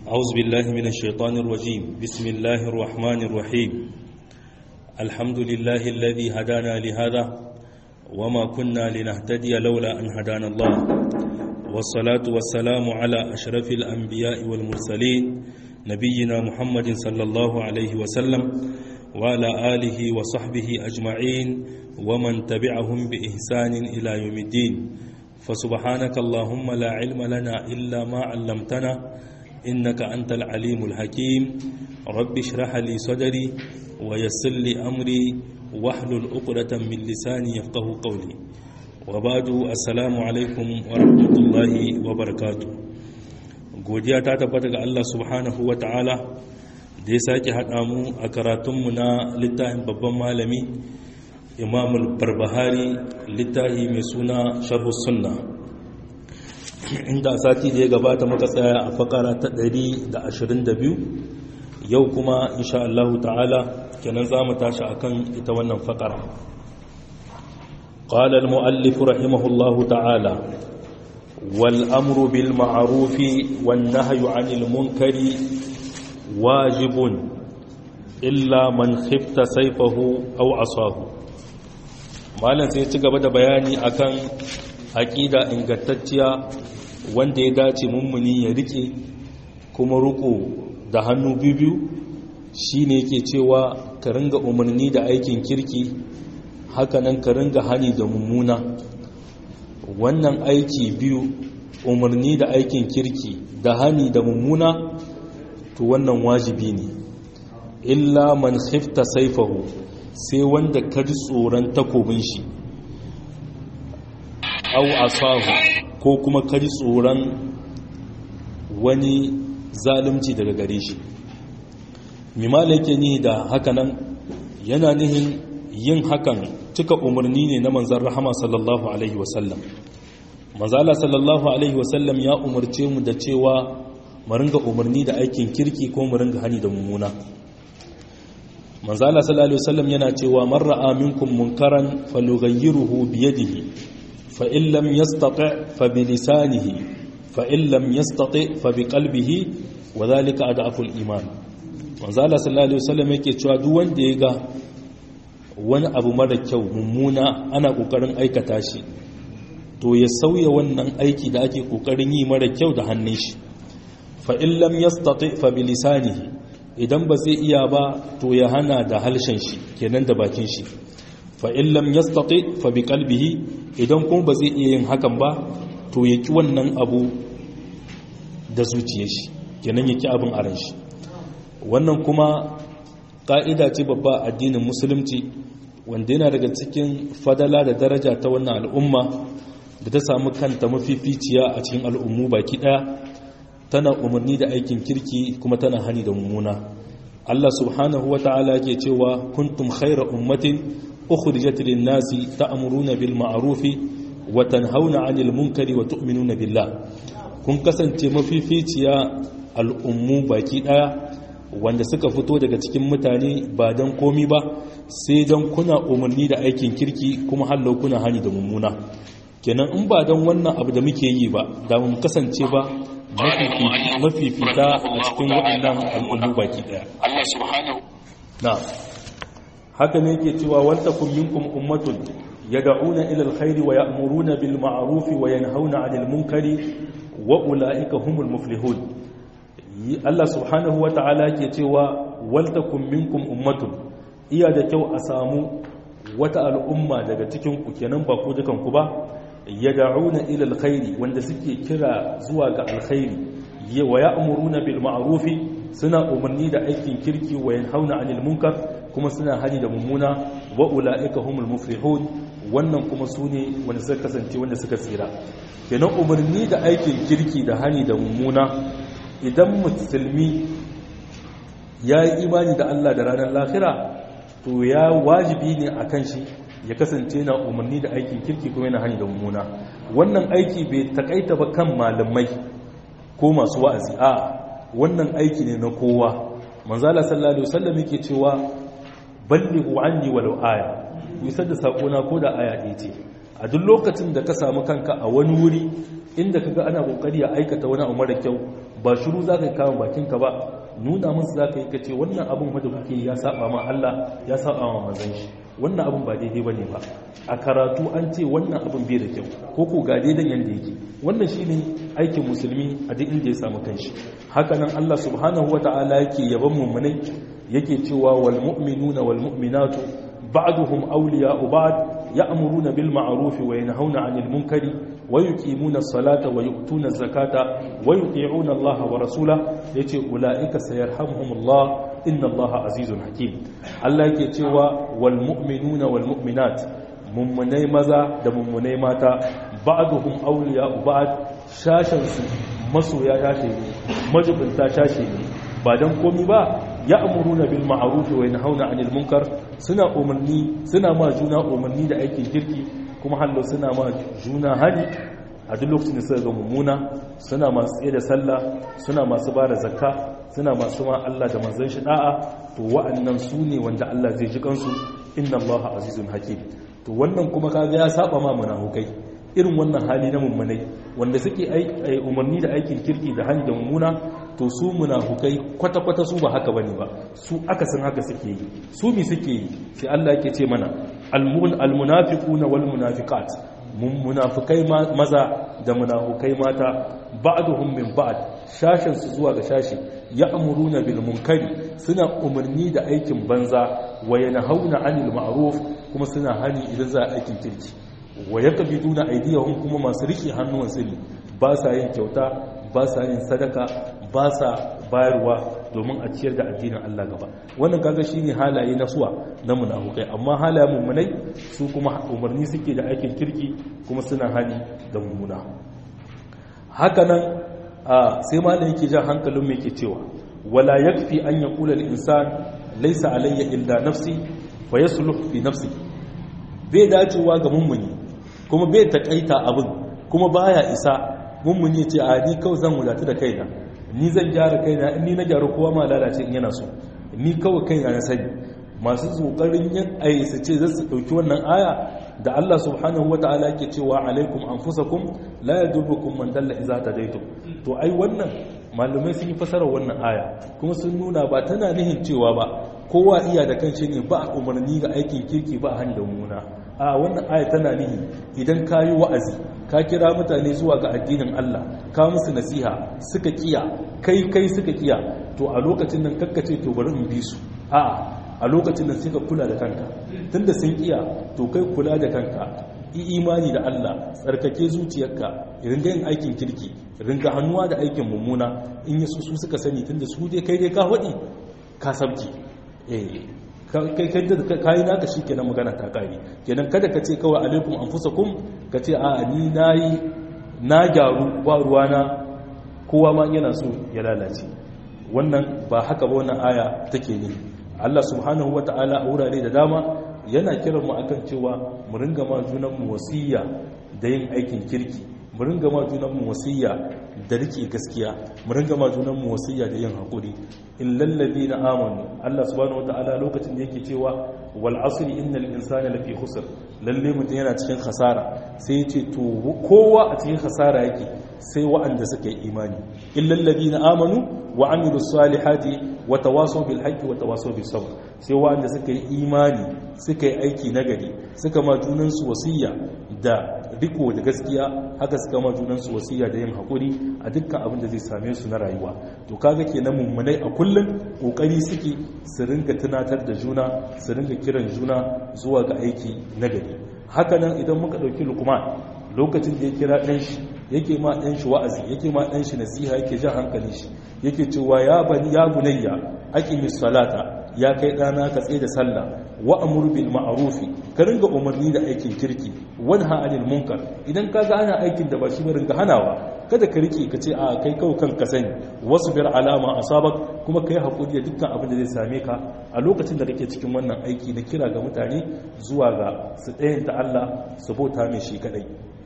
أعوذ بالله من الشيطان الرجيم بسم الله الرحمن الرحيم الحمد لله الذي هدانا لهذا وما كنا لنهتدي لولا أن هدانا الله والصلاة والسلام على أشرف الأنبياء والمرسلين نبينا محمد صلى الله عليه وسلم وعلى آله وصحبه أجمعين ومن تبعهم بإحسان إلى يوم الدين فسبحانك اللهم لا علم لنا إلا ما علمتنا إنك أنت العليم الحكيم رب اشرح لي صدري ويسر لي أمري واحلل عقدة من لساني يفقه قولي وبعد السلام عليكم ورحمة الله وبركاته godiya ta tabbata ga Allah subhanahu wa ta'ala da ya sake haɗa mu a karatunmu na littafin babban malami imamul barbahari littafi mai suna sharhu sunna inda sati da ya gabata muka tsaya a fakara ta 122 yau kuma insha Allah ta'ala kenan za mu tashi akan ita wannan fakara قال المؤلف رحمه الله تعالى والأمر بالمعروف والنهي عن المنكر واجب إلا من خفت سيفه أو عصاه malam sai ci gaba da bayani akan aƙida ingantacciya wanda ya dace mummuni ya rike kuma ruko da hannu biyu shine yake cewa ka ringa umarni da aikin kirki hakanan ka ringa hani da mummuna wannan aiki biyu umarni da aikin kirki da hani da mummuna to wannan wajibi ne illa man khifta saifahu sai wanda ka ji tsoron takobin shi au asahu ko kuma ka ji tsoron wani zalunci daga gare shi mimala yake nihi da hakanan yana nihin yin hakan cika umarni ne na manzan rahama sallallahu alaihi wasallam manzala sallallahu alaihi wasallam ya umarce mu da cewa mu ringa umarni da aikin kirki ko mu ringa hani da mummuna manzala sallallahu alaihi wasallam yana cewa man ra'a minkum munkaran falyughayyirhu bi yadihi fa in lam yastati' fa bi lisanihi fa in lam yastati' fa bi qalbihi wa dhalika ad'afu al-iman manzala sallallahu alaihi wasallam yake cewa duk wanda ya ga wani abu mara kyau mummuna ana kokarin aikata shi to ya sauya wannan aiki da ake kokarin yi mara kyau da hannun shi fa in lam yastati fa bi lisanihi idan ba zai iya ba to ya hana da halshen shi kenan da bakin shi fa in lam yastati fa bi qalbihi idan kuma ba zai iya yin hakan ba to ya ki wannan abu da zuciyar shi kenan ya ki abin a ran shi wannan kuma ka'ida ce babba addinin musulunci wanda yana daga cikin fadala da daraja ta wannan al'umma da ta samu kanta mafificiya a cikin al'ummu baki daya tana umarni da aikin kirki kuma tana hani da mummuna Allah subhanahu wa ta'ala yake cewa kuntum khayra ummatin ukhrijat lin-nasi ta'muruna bil ma'ruf wa tanhauna 'anil munkari wa tu'minuna billah kun kasance mafificiya al'ummu baki daya wanda suka fito daga cikin mutane ba don komi ba sai don kuna umarni da aikin kirki kuma hallo kuna hani da mummuna kenan in ba don wannan abu da muke yi ba da mu kasance ba mafifita a cikin waɗannan al'ummu baki ɗaya na haka ne ke cewa wanta kun minkum ummatun yad'una ila alkhairi wa ya'muruna bil ma'ruf wa yanhauna 'anil munkari wa ulaika humul muflihun Allah subhanahu wa ta'ala ke cewa waltakun minkum ummatun iya da kyau a samu wata al'umma daga cikin ku kenan ba ku dukan ku ba yad'una ila alkhairi wanda suke kira zuwa ga alkhairi wa ya'muruna bil ma'rufi suna umarni da aikin kirki wa yanhauna 'anil munkar kuma suna hani da mummuna wa ulaika humul muflihun wannan kuma sune wanda suka kasance wanda suka tsira kenan umarni da aikin kirki da hani da mummuna idan musulmi ya yi imani da Allah da ranar lafira to ya wajibi ne a kan shi ya kasance na umarni da aikin kirki kuma yana hani da mummuna wannan aiki bai takaita ba kan malamai ko masu wa'azi a wannan aiki ne na kowa manzala sallallahu alaihi wasallam yake cewa ballighu anni walau aya ku isar da sakona ko da aya ɗaya ce a duk lokacin da ka samu kanka a wani wuri inda kaga ana kokari ya aikata wani abu mara kyau ba shiru za ka kama bakinka ba nuna musu za ka yi ka ce wannan abin da kuke ya saba ma Allah ya saba ma manzon shi wannan abin ba daidai bane ba a karatu an ce wannan abin bai da kyau ko ko ga daidan yanda yake wannan shine aikin musulmi a duk inda ya samu kanshi haka nan Allah subhanahu wataala yake yaban mummunai yake cewa wal mu'minuna wal mu'minatu ba'duhum awliya'u ba'd ya'muruna bil ma'ruf wa yanhauna 'anil munkari wa yuqimuna as-salata wa yu'tuna az-zakata wa yuti'una Allah wa rasulahu yace ulaika sayarhamuhumullah inna Allah azizun hakim Allah yake cewa wal mu'minuna wal mu'minat mummunai maza da mummunai mata ba'duhum awliya'u ba'd shashan su masoya shashe ne majibinta shashe ne ba dan komi ba ya'muruna bil ma'ruf wa yanhauna 'anil munkar suna umarni suna ma juna umarni da aikin kirki kuma hallo suna ma juna hali a duk lokacin da suka ga mummuna suna masu tsaye da sallah suna masu ba da zakka suna masu ma Allah da manzon shi da'a to wa'annan su ne wanda Allah zai ji kansu inna Allah azizun hakim to wannan kuma kaga ya saba ma munafukai irin wannan hali na mummunai wanda suke umarni da aikin kirki da hanyar mummuna to su munafukai kwata-kwata su ba haka bane ba su akasin haka suke yi su mi suke yi sai Allah yake ce mana almunafiquna wal munafiqat munafikai maza da munafukai mata ba'duhum min ba'd shashin su zuwa ga shashi ya'muruna bil munkari suna umarni da aikin banza wa yanhauna 'anil ma'ruf kuma suna hani idan za a aikin kirki wa yaqbiduna aydiyahum kuma masu rike hannuwan su ne ba sa yin kyauta ba sa yin sadaka ba sa bayarwa domin a ciyar da addinin Allah gaba wannan kaga shine halaye na suwa na munafukai amma halayen mummunai su kuma umarni suke da aikin kirki kuma suna hali da mummuna haka nan sai malam yake jan hankalin mu yake cewa wala yakfi an yaqula al insan laysa alayya illa nafsi fa yasluh fi nafsi bai dacewa ga mummuni kuma bai takaita abin kuma baya isa mummuni ce a ni kawai zan wadatu da kaina ni zan gyara kaina in ni na gyara kowa ma lalace in yana so ni kawai kaina na sani masu tsokarin yin ayi su ce za su ɗauki wannan aya da Allah subhanahu wa ta'ala ke cewa alaikum anfusakum la yadurrukum man dalla idza tadaytum to ai wannan malumai sun yi fasarar wannan aya kuma sun nuna ba tana nihin cewa ba kowa iya da kanshi ne ba umarni ga aikin kirki ba hani da muna a wannan aya tana nihi idan ka yi wa'azi ka kira mutane zuwa ga addinin Allah ka musu nasiha suka kiya kai kai suka kiya to a lokacin nan kakkace to bari in bi su a a lokacin nan suka kula da kanka tunda sun kiya to kai kula da kanka yi imani da Allah tsarkake zuciyarka ringa yin aikin kirki ringa hannuwa da aikin mummuna in yi su suka sani tunda su dai kai dai ka waɗi ka sabki eh kai kai da kai naka shikenan magana ta kare kenan kada ka ce kawai alaikum anfusakum ka ce a ni nayi na gyaru ba ruwana kowa ma yana so ya lalace wannan ba haka ba wannan aya take ne Allah subhanahu wataala a wurare da dama yana kiran mu akan cewa mu ringa ma junan mu wasiya da yin aikin kirki mu ringa ma junan mu wasiya da rike gaskiya mu ringa ma junan mu wasiya da yin hakuri illal ladina amanu Allah subhanahu wataala lokacin da yake cewa wal asri innal insana lafi khusr lalle mutum yana cikin khasara sai yace to kowa a cikin khasara yake sai wa'anda suka yi imani illal ladina amanu wa amilus salihati wa tawasaw bil haqqi wa tawasaw bis sabr sai wa'anda suka yi imani suka yi aiki nagari suka ma junan su wasiya da riko da gaskiya haka suka ma junan su wasiya da yin hakuri a dukkan abin da zai same su na rayuwa to kaga kenan mummunai a kullum kokari suke su ringa tunatar da juna su ringa kiran juna zuwa ga aiki nagari haka nan idan muka dauki lukman lokacin da ya kira ɗan shi yake ma ɗan shi wa'azi yake ma ɗan shi nasiha yake jan hankalin shi yake cewa ya bani ya bunayya aqimis salata ya kai ɗana ka tsaye da sallah wa amur bil ma'rufi ka ringa umarni da aikin kirki wanha anil munkar idan ka ga ana aikin da ba shi ba ringa hanawa kada ka rike ka ce a kai kawai kanka sani wasu bir alama asabak kuma kai hakuri da dukkan abin da zai same ka a lokacin da kake cikin wannan aiki na kira ga mutane zuwa ga su ɗayanta Allah su bauta mai shi kadai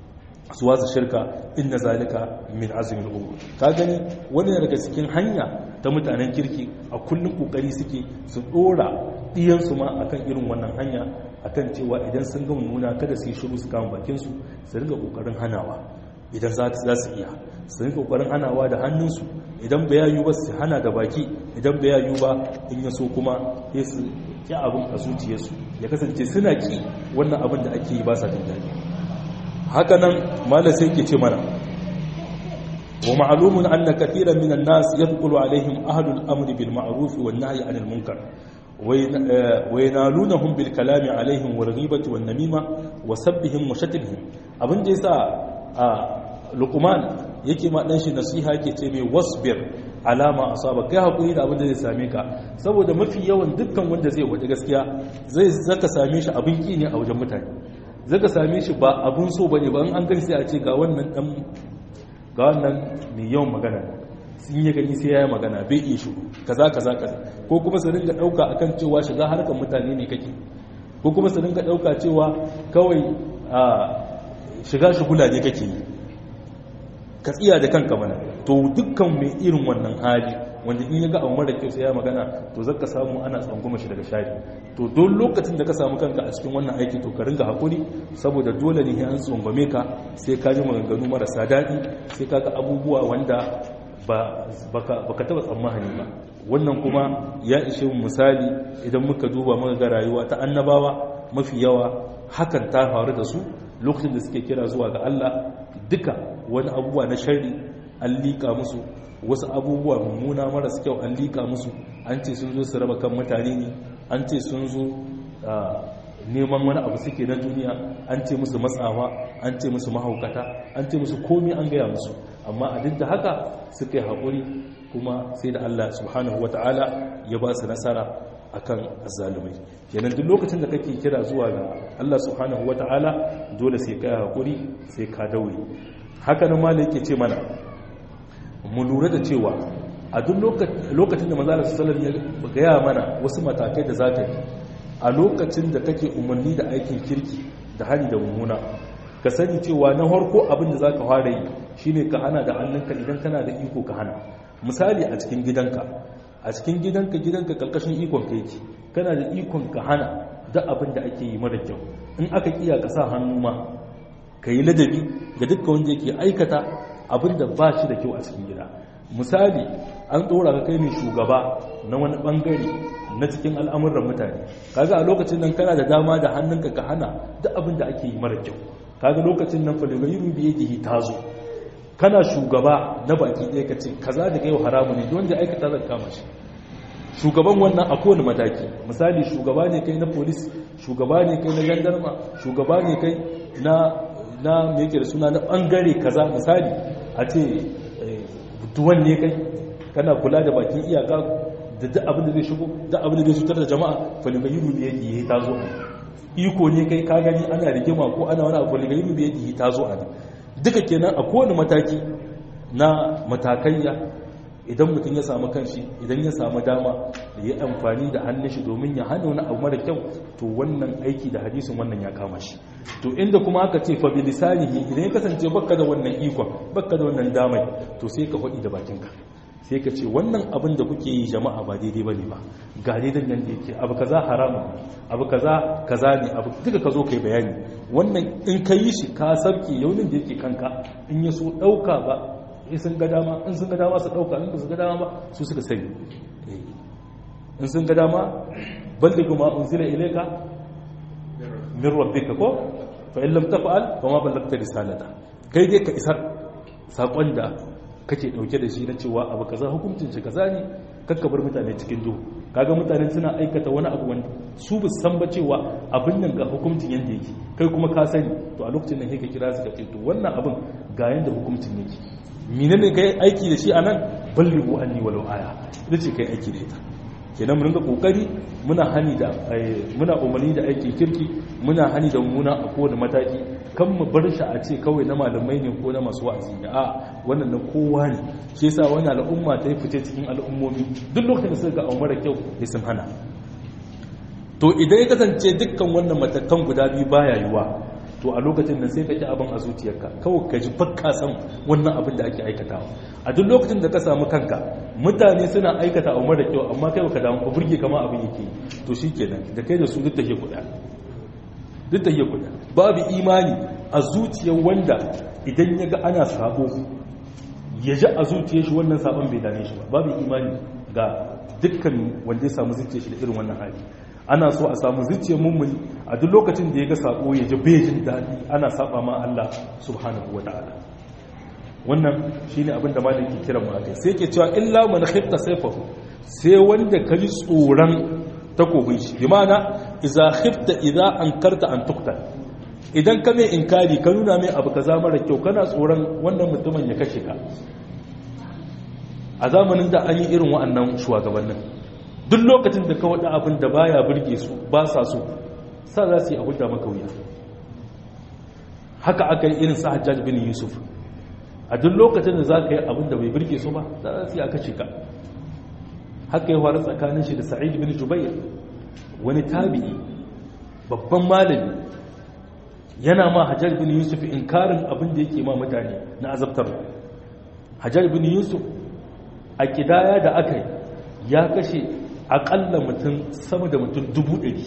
su wasa shirka inna zalika min azmin umur ka gani wani daga cikin hanya ta mutanen kirki a kullum kokari suke su dora diyansu ma akan irin wannan hanya akan cewa idan sun ga mummuna kada su yi shiru su kama bakin su su riga kokarin hanawa idan za su iya su yi kokarin hanawa da hannunsu idan ba yayu ba su hana da baki idan ba yayu ba in ya so kuma ya su ki abin a zuciyarsu ya kasance suna ki wannan abin da ake yi ba sa jin daɗi haka nan malam sai ke ce mana wa ma'lumun anna kathiran minan nas yadkhulu alaihim ahlul amri bil ma'ruf wan nahyi anil munkar wa yanalunahum bil kalami alaihim wal ghibati wan namima wa sabbihim wa shatmihim abin da yasa a luqman yake ma dan shi nasiha yake ce mai wasbir alama asaba kai hakuri da abin da zai same ka saboda mafi yawan dukkan wanda zai wada gaskiya zai zaka same shi abin ki ne a wajen mutane zaka same shi ba abun so bane ba an gani sai a ce ga wannan dan ga wannan mai yawan magana sun yi gani sai ya yi magana bai iya shigo kaza kaza kaza ko kuma su ringa dauka akan cewa shiga harkar mutane ne kake ko kuma su ringa dauka cewa kawai a shiga shigula ne kake yi ka tsiya da kanka mana to dukkan mai irin wannan hali wanda in ya ga abu mara kyau sai ya magana to zaka samu ana tsanguma shi daga shari to don lokacin da ka samu kanka a cikin wannan aiki to ka ringa hakuri saboda dole ne an tsangwame ka sai ka ji maganganu marasa daɗi sai ka ga abubuwa wanda ba ka taɓa tsammani ba wannan kuma ya ishe misali idan muka duba muka ga rayuwa ta annabawa mafi yawa hakan ta faru da su lokacin da suke kira zuwa ga Allah duka wani abubuwa na sharri an liƙa musu wasu abubuwa mummuna maras kyau an liƙa musu an ce sun zo su raba kan mutane ne an ce sun zo neman wani abu suke na duniya an ce musu matsawa an ce musu mahaukata an ce musu komi an gaya musu amma a duk da haka suka yi haƙuri kuma sai da Allah subhanahu wata'ala ya ba su nasara akan azzalumai kenan duk lokacin da kake kira zuwa ga Allah subhanahu wata'ala dole sai ka haƙuri sai ka daure haka nan malai yake ce mana mu lura da cewa a duk lokacin da manzo sallallahu ya gaya mana wasu matakai da zaka yi a lokacin da kake umarni da aikin kirki da hali da mummuna ka sani cewa na harko abin da zaka fara yi shine ka hana da hannunka idan kana da iko ka hana misali a cikin gidanka a cikin gidanka gidanka karkashin ikon ka yake kana da ikon ka hana da abin da ake yi mara kyau in aka kiya ka sa hannu ma ka yi ladabi ga dukkan wanda yake aikata abin da ba shi da kyau a cikin gida misali an tsora ka kai ne shugaba na wani bangare na cikin al'amuran mutane kaga a lokacin nan kana da dama da hannunka ka hana duk abin da ake yi mara kyau kaga lokacin nan faligayiru biye dihi tazo kana shugaba na baki ɗaya ka ce kaza da kai haramu ne wanda aikata zan kama shi shugaban wannan a kowane mataki misali shugaba ne kai na polis shugaba ne kai na gendarma shugaba ne kai na na me yake da suna na bangare kaza misali a ce duwan ne kai kana kula da bakin iyaka da duk abin da zai shigo duk abin da zai cutar da jama'a faligayiru biye dihi tazo iko ne kai ka gani ana rigima ko ana wani abu faligayiru biye dihi tazo a duka kenan a kowane mataki na matakaiya idan mutum ya samu kanshi idan ya samu dama da ya amfani da hannun shi domin ya hana wani abu mara kyau to wannan aiki da hadisin wannan ya kama shi to inda kuma aka ce fa bi lisanihi idan ya kasance baka da wannan ikon baka da wannan damai to sai ka faɗi da bakinka sai ka ce wannan abin da kuke yi jama'a ba daidai bane ba ga daidan nan da yake abu kaza haramun abu kaza kaza ne abu duka ka zo kai bayani wannan in ka yi shi ka sarki yaunin da yake kanka in ya so ɗauka ba in sun ga dama in sun ga dama su ɗauka in su ga dama ba su suka sani in sun ga dama balli kuma unzila ilayka min rabbika ko fa in lam taf'al fa ma ballagta risalata kai dai ka isar sakon da kake dauke da shi na cewa abu kaza hukuncin shi kaza ne kakka bar mutane cikin duhu kaga mutane suna aikata wani abu wanda su bu san ba cewa abin nan ga hukuncin yanda yake kai kuma ka sani to a lokacin nan sai ka kira su ka ce to wannan abin ga yanda hukuncin yake menene kai aiki da shi anan ballighu anni walau aya ita ce kai aiki da ita kenan mun ringa kokari muna hani da muna umarni da aikin kirki muna hani da muna a kowane mataki kan mu bar shi a ce kawai na malamai ne ko na masu wa'azi ne a wannan na kowa ne shi yasa wani al'umma ta yi fice cikin al'ummomi duk lokacin da suka ga abu mara kyau ya sun hana to idan ya kasance dukkan wannan matakan guda biyu baya yiwa to a lokacin nan sai ka ji abin a zuciyarka kawai ka ji bakka san wannan abin da ake aikatawa a duk lokacin da ka samu kanka mutane suna aikata abu mara kyau amma kai baka damu ka burge kama abin yake to shikenan da kai da su duk take kuɗa duk take kuɗa babu imani a zuciyar wanda idan ya ga ana sabo ya ji a zuciya shi wannan sabon bai dame shi ba babu imani ga dukkan wanda ya samu zuciya shi da irin wannan hali ana so a samu zuciya mummuni a duk lokacin da ya ga sabo ya ji bai jin daɗi ana saba ma Allah subhanahu wa ta'ala wannan shine abin da malaki kiran mu akai sai ke cewa illa man khifta sayfahu sai wanda ka ji tsoron takobin shi bi ma'ana idza khifta idza ankarta an tuqtal idan ka mai inkari ka nuna mai abu kaza mara kyau kana tsoron wannan mutumin ya kashe ka a zamanin da an yi irin wa'annan shugabannin duk lokacin da ka wada abin da baya burge su ba sa so sa za su yi abu da maka wuya haka aka yi irin sa hajjaj bin yusuf a duk lokacin da za ka yi abin da bai burge su ba za su yi aka cika haka yi faru tsakanin shi da sa'id bin jubair wani tabi'i babban malami yana ma hajjar bin yusuf inkarin abin da yake ma mutane na azabtar hajjar bin yusuf a kidaya da aka yi ya kashe akalla mutum sama da mutum dubu ɗari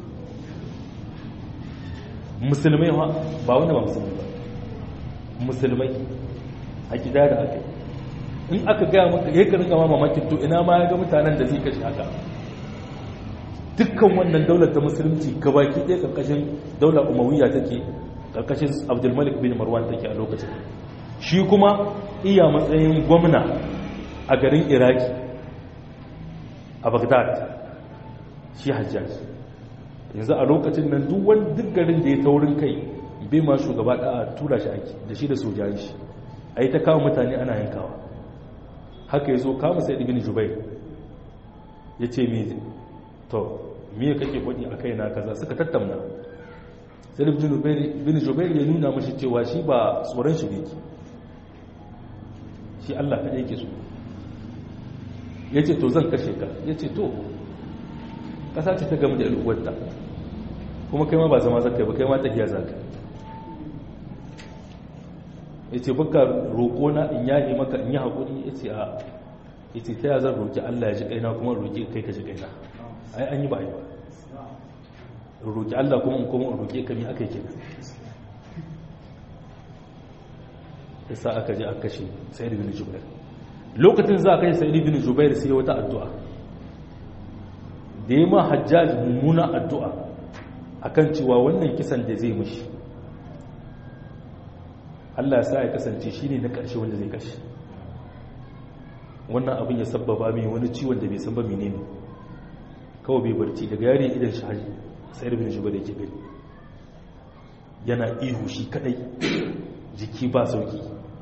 musulmai ba wanda ba musulmai ba musulmai a kidaya da aka yi in aka gaya maka ya karin gama mamakin to ina ma ya ga mutanen da zai kashe haka dukkan wannan daular ta musulunci gabaki ɗaya ƙarƙashin daular umawiya take ƙarƙashin abdulmalik bin marwan take a lokacin shi kuma iya matsayin gwamna a garin iraki a bagdad shi hajjaj yanzu a lokacin nan duk wani duk garin da ya taurin kai bai ma shugaba da tura shi aiki da shi da sojayi shi a yi ta kawo mutane ana yankawa haka ya zo kama sai ibn jubair ya ce me to me kake kwadi a kaina kaza suka tattauna sai ibn jubair ya nuna mashi cewa shi ba tsoron shi yake shi Allah kaɗai yake so ya ce to zan kashe ka ya ce to ƙasa ce ta gama da al'uwarta kuma kai ma ba zama zaka ba kai ma tafiya zaka ya ce baka roƙo na in yaƙi maka in yi haƙuri ya ce a ya ce ta zan roƙi Allah ya ji ƙaina kuma roƙi kai ka ji ƙaina ai an yi ba a yi ba roƙi Allah kuma in kuma roƙi ka mi aka yi kenan ya sa aka ji aka kashe sai da bin jubair lokacin za a kashe sai da bin jubair sai wata addu'a da ya ma hajjaj mummuna addu'a akan cewa wannan kisan da zai mushi Allah ya sa ya kasance shi ne na ƙarshe wanda zai kashe wannan abin ya sabbaba mai wani ciwon da bai san ba mene ne kawai bai barci daga yare idan shi haji sai rubin shi bada ke gani yana ihu shi kadai jiki ba sauki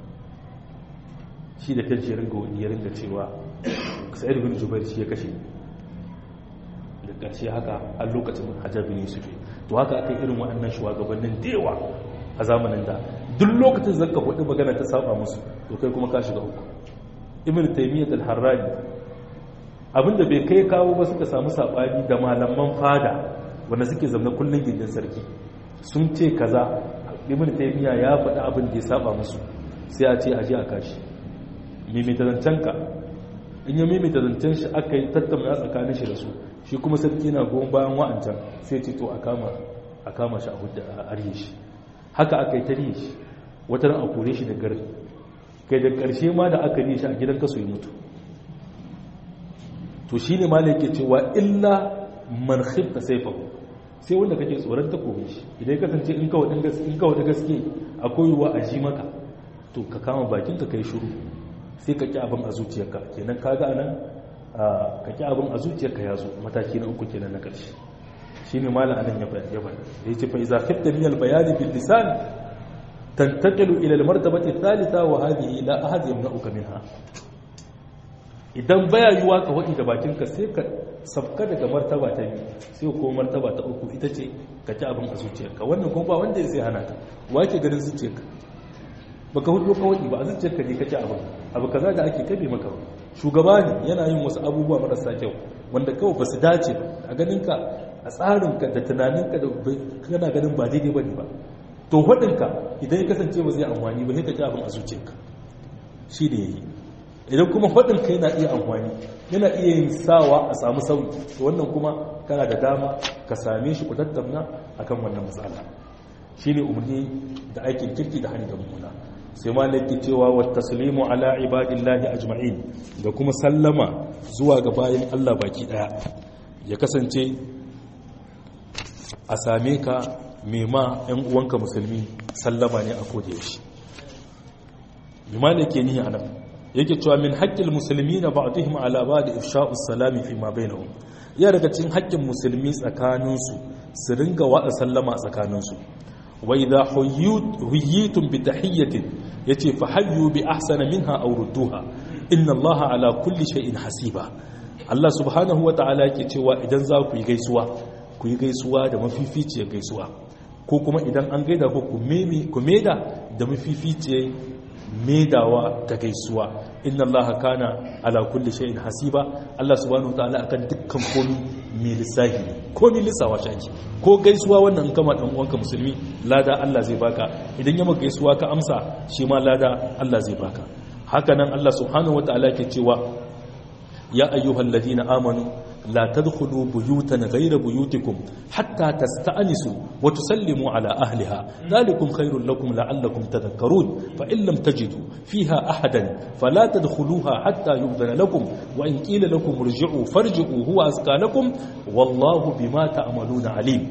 shi da kanci ya ringa wani ya ringa cewa sai rubin jubair shi ya kashe da ƙarshe haka a lokacin hajjar bin yusuf to haka aka irin waɗannan shugabannin da yawa a zamanin da duk lokacin zaka faɗi magana ta saba musu to kai kuma ka shiga uku ibn taymiyyah al-harrani abinda bai kai kawo ba suka samu sabani da malaman fada wanda suke zama kullun gindin sarki sun ce kaza ibn taymiyyah ya faɗi abin da ya saba musu sai a ce a je a kashi mimita zancenka in ya mimita zancen shi aka yi tattauna tsakanin shi da su shi kuma sarki na goma bayan wa'ancan sai ce to a kama shi a hudda a arye shi haka aka yi tarihi shi wata ran a kore shi da gari kai da ƙarshe ma da aka yi shi a gidan kaso ya mutu to shi ne malai ke cewa illa man khifta saifahu sai wanda kake tsoron ta kore shi idan kasance in kawo da gaske akwai ruwa a ji maka to ka kama bakin ka kai shuru sai ka ki abin a zuciyarka kenan kaga anan ka ki abin a zuciyarka ya zo mataki na uku kenan na ƙarshe shi ne malam anan ya bayan yaban da ya ce fa iza khifta min al bayani bil lisan tantaqilu ila al martabati thalitha wa hadhihi la ahad yamna'uka minha idan baya yiwa ka wadi da bakin ka sai ka sabka daga martaba ta biyu sai ko martaba ta uku ita ce ka ci abin a zuciyarka wannan kuma ba wanda zai hana ka wake ganin zuciyarka baka hudu ka wadi ba a zuciyarka ne ka ci abin abu kaza da ake kabe maka shugaba ne yana yin wasu abubuwa marasa kyau wanda kawai ba su dace a ganin ka a tsarinka da tunaninka da kana ganin ba daidai ba ne ba to waɗinka idan ya kasance ba zai amfani ba sai ka ci abin a zuciyarka shi ne yi idan kuma waɗinka yana iya amfani yana iya yin sawa a samu sauyi to wannan kuma kana da dama ka same shi ku tattauna akan wannan matsala shine umarni da aikin kirki da hanyar mummuna sai malaki cewa wa taslimu ala ibadillahi ajma'in da kuma sallama zuwa ga bayan Allah baki daya ya kasance a same ka mema yan uwanka musulmi sallama ne a koda yaushe limana ke nihi anan yake cewa min haqqil muslimina ba'dihim ala ba'd ifsha'us salami fi ma bainahum ya daga cikin haƙƙin musulmi tsakaninsu su ringa wada sallama tsakaninsu wa idha huyyitum bi tahiyyatin yace fa hayyu bi ahsana minha aw rudduha inna allaha ala kulli shay'in hasiba Allah subhanahu wata'ala yake cewa idan za ku yi gaisuwa ku yi gaisuwa da mafificiyar gaisuwa ko kuma idan an gaida ku ku meda da mafificiyar medawa ta gaisuwa inna allaha kana ala kulli shay'in hasiba Allah subhanahu wata'ala akan dukkan komi mai lissafi ne komi lissawa shaki ko gaisuwa wannan kama dan uwanka musulmi lada Allah zai baka idan ya maka gaisuwa ka amsa shi ma lada Allah zai baka haka nan Allah subhanahu wataala ke cewa ya ayyuhal ladina amanu la tadkhulu buyutan ghayra buyutikum hatta tasta'nisu wa tusallimu ala ahliha dhalikum khairul lakum la'allakum tadhakkarun fa in lam tajidu fiha ahadan fala tadkhuluha hatta yu'dhana lakum wa in qila lakum irji'u farji'u huwa azka lakum wallahu bima ta'maluna alim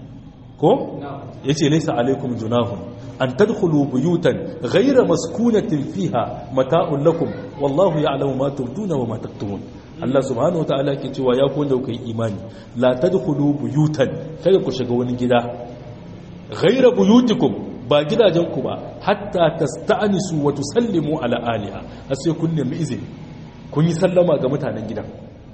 ko yace laysa alaykum junahun an tadkhulu buyutan ghayra maskunatin fiha mata'un lakum wallahu ya'lamu ma tubduna wa ma taktumun Allah subhanahu wataala ke cewa ya ku da kai imani la tadkhulu buyutan kada ku shiga wani gida ghayra buyutikum ba gidajen ku ba hatta tasta'nisu wa tusallimu ala aliha sai kun nemi izini kun yi sallama ga mutanen gidan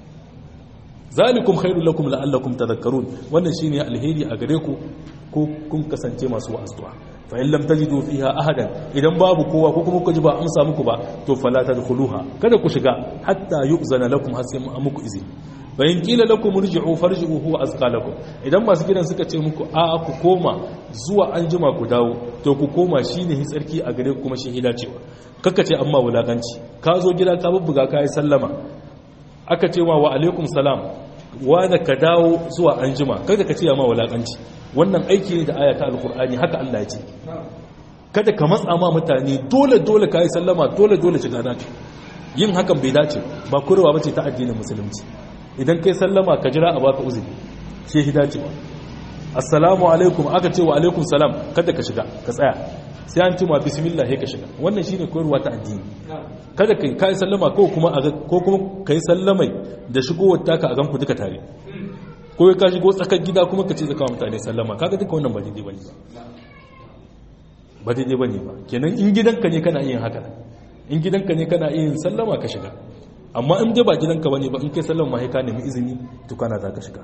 zalikum khairul lakum la'allakum tadhakkarun wannan shine alheri a gare ku ko kun kasance masu wa'azuwa fa in lam tajidu fiha ahadan idan babu kowa ko kuma kuji ba amsa muku ba to fala tadkhuluha kada ku shiga hatta yu'zana lakum har sai muku izini fa in qila lakum irji'u farji'u huwa azqa lakum idan masu gidan suka ce muku a ku koma zuwa anjima ku dawo to ku koma shine hitsarki a gare ku kuma shi hidacewa kaka ce amma wulakanci ka zo gida ka bubbuga ka yi sallama aka ce wa wa alaikum salam wanda ka dawo zuwa anjima kada ka ce ma wulakanci wannan aiki ne da ayata alkur'ani haka Allah ya ce kada ka matsa ma mutane dole dole ka yi sallama dole dole shiga dace yin hakan bai dace ba kurwa bace ta addinin musulunci idan kai sallama ka jira a baka uzuri shi shi dace ba assalamu alaikum aka ce wa alaikum salam kada ka shiga ka tsaya sai an cima bismillah ka shiga wannan shine koyarwa ta addini kada kai kai sallama ko kuma ko kuma kai sallamai da shigowar taka a ganku duka tare ko ka shigo tsakar gida kuma ka ce zaka wa mutane sallama kaga duka wannan ba daidai bane ba ba daidai bane ba kenan in gidanka ne kana yin haka in gidanka ne kana yin sallama ka shiga amma in dai ba gidanka bane ba in kai sallama sai ka nemi izini to kana za ka shiga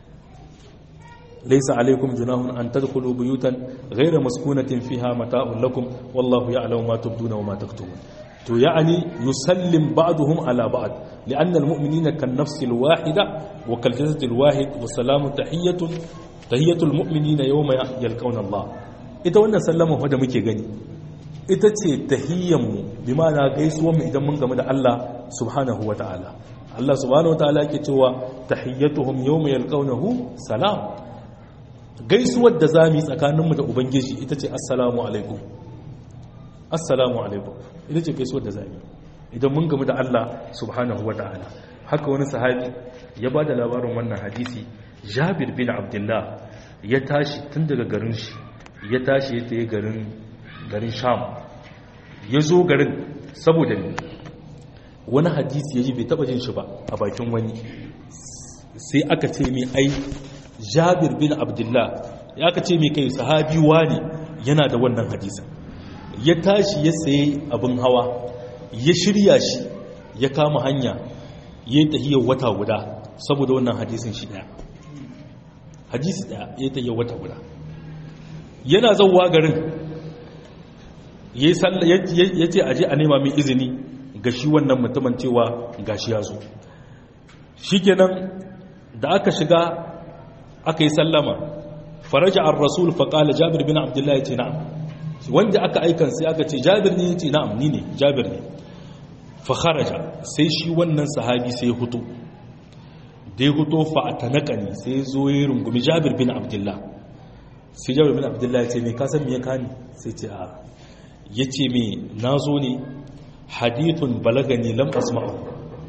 ليس عليكم جناح أن تدخلوا بيوتا غير مسكونة فيها متاع لكم والله يعلم ما تبدون وما تكتمون تو يعني يسلم بعضهم على بعض لأن المؤمنين كالنفس الواحدة وكالجسد الواحد وسلام تحية تحية المؤمنين يوم يلقون الله ita wannan sallama wadda muke gani ita ce tahiyyanmu bi ma'ana gaisuwanmu idan mun game da Allah subhanahu wa ta'ala Allah subhanahu wa ta'ala yake cewa tahiyyatuhum yawma yalqawnahu salam gaisuwar da za mu yi tsakaninmu da ubangiji ita ce assalamu alaikum assalamu alaikum ita ce gaisuwar da za mu yi idan mun gamu da Allah subhanahu wa ta'ala haka wani sahabi ya ba da labarin wannan hadisi jabir bin abdullah ya tashi tun daga garin shi ya tashi ya taye garin garin sham ya zo garin saboda ne wani hadisi ya ji bai taba jin shi ba a bakin wani sai aka ce mai ai jabir bin abdullah ya ka ce mai kai sahabi ne yana da wannan hadisa ya tashi ya saye abin hawa ya shirya shi ya kama hanya ya yi tahiyar wata guda saboda wannan hadisin shi daya hadisi daya ya yi tahiyar wata guda yana zauwa garin ya ce aje a nema mai izini ga shi wannan mutumin cewa gashi ya zo shi kenan da aka shiga aka yi sallama faraja an rasul faƙala jabir bin abdullahi ce na'am wanda aka aikan sai aka ce jabir ne ce na'am ni ne jabir ne fakharaja sai shi wannan sahabi sai hutu da ya hutu fa'atanaka ne sai zo ya rungumi jabir bin abdullah sai jabir bin abdullahi ya ce me ka san me ya kani sai ce a yace me nazo ne hadithun balagani lam asma'u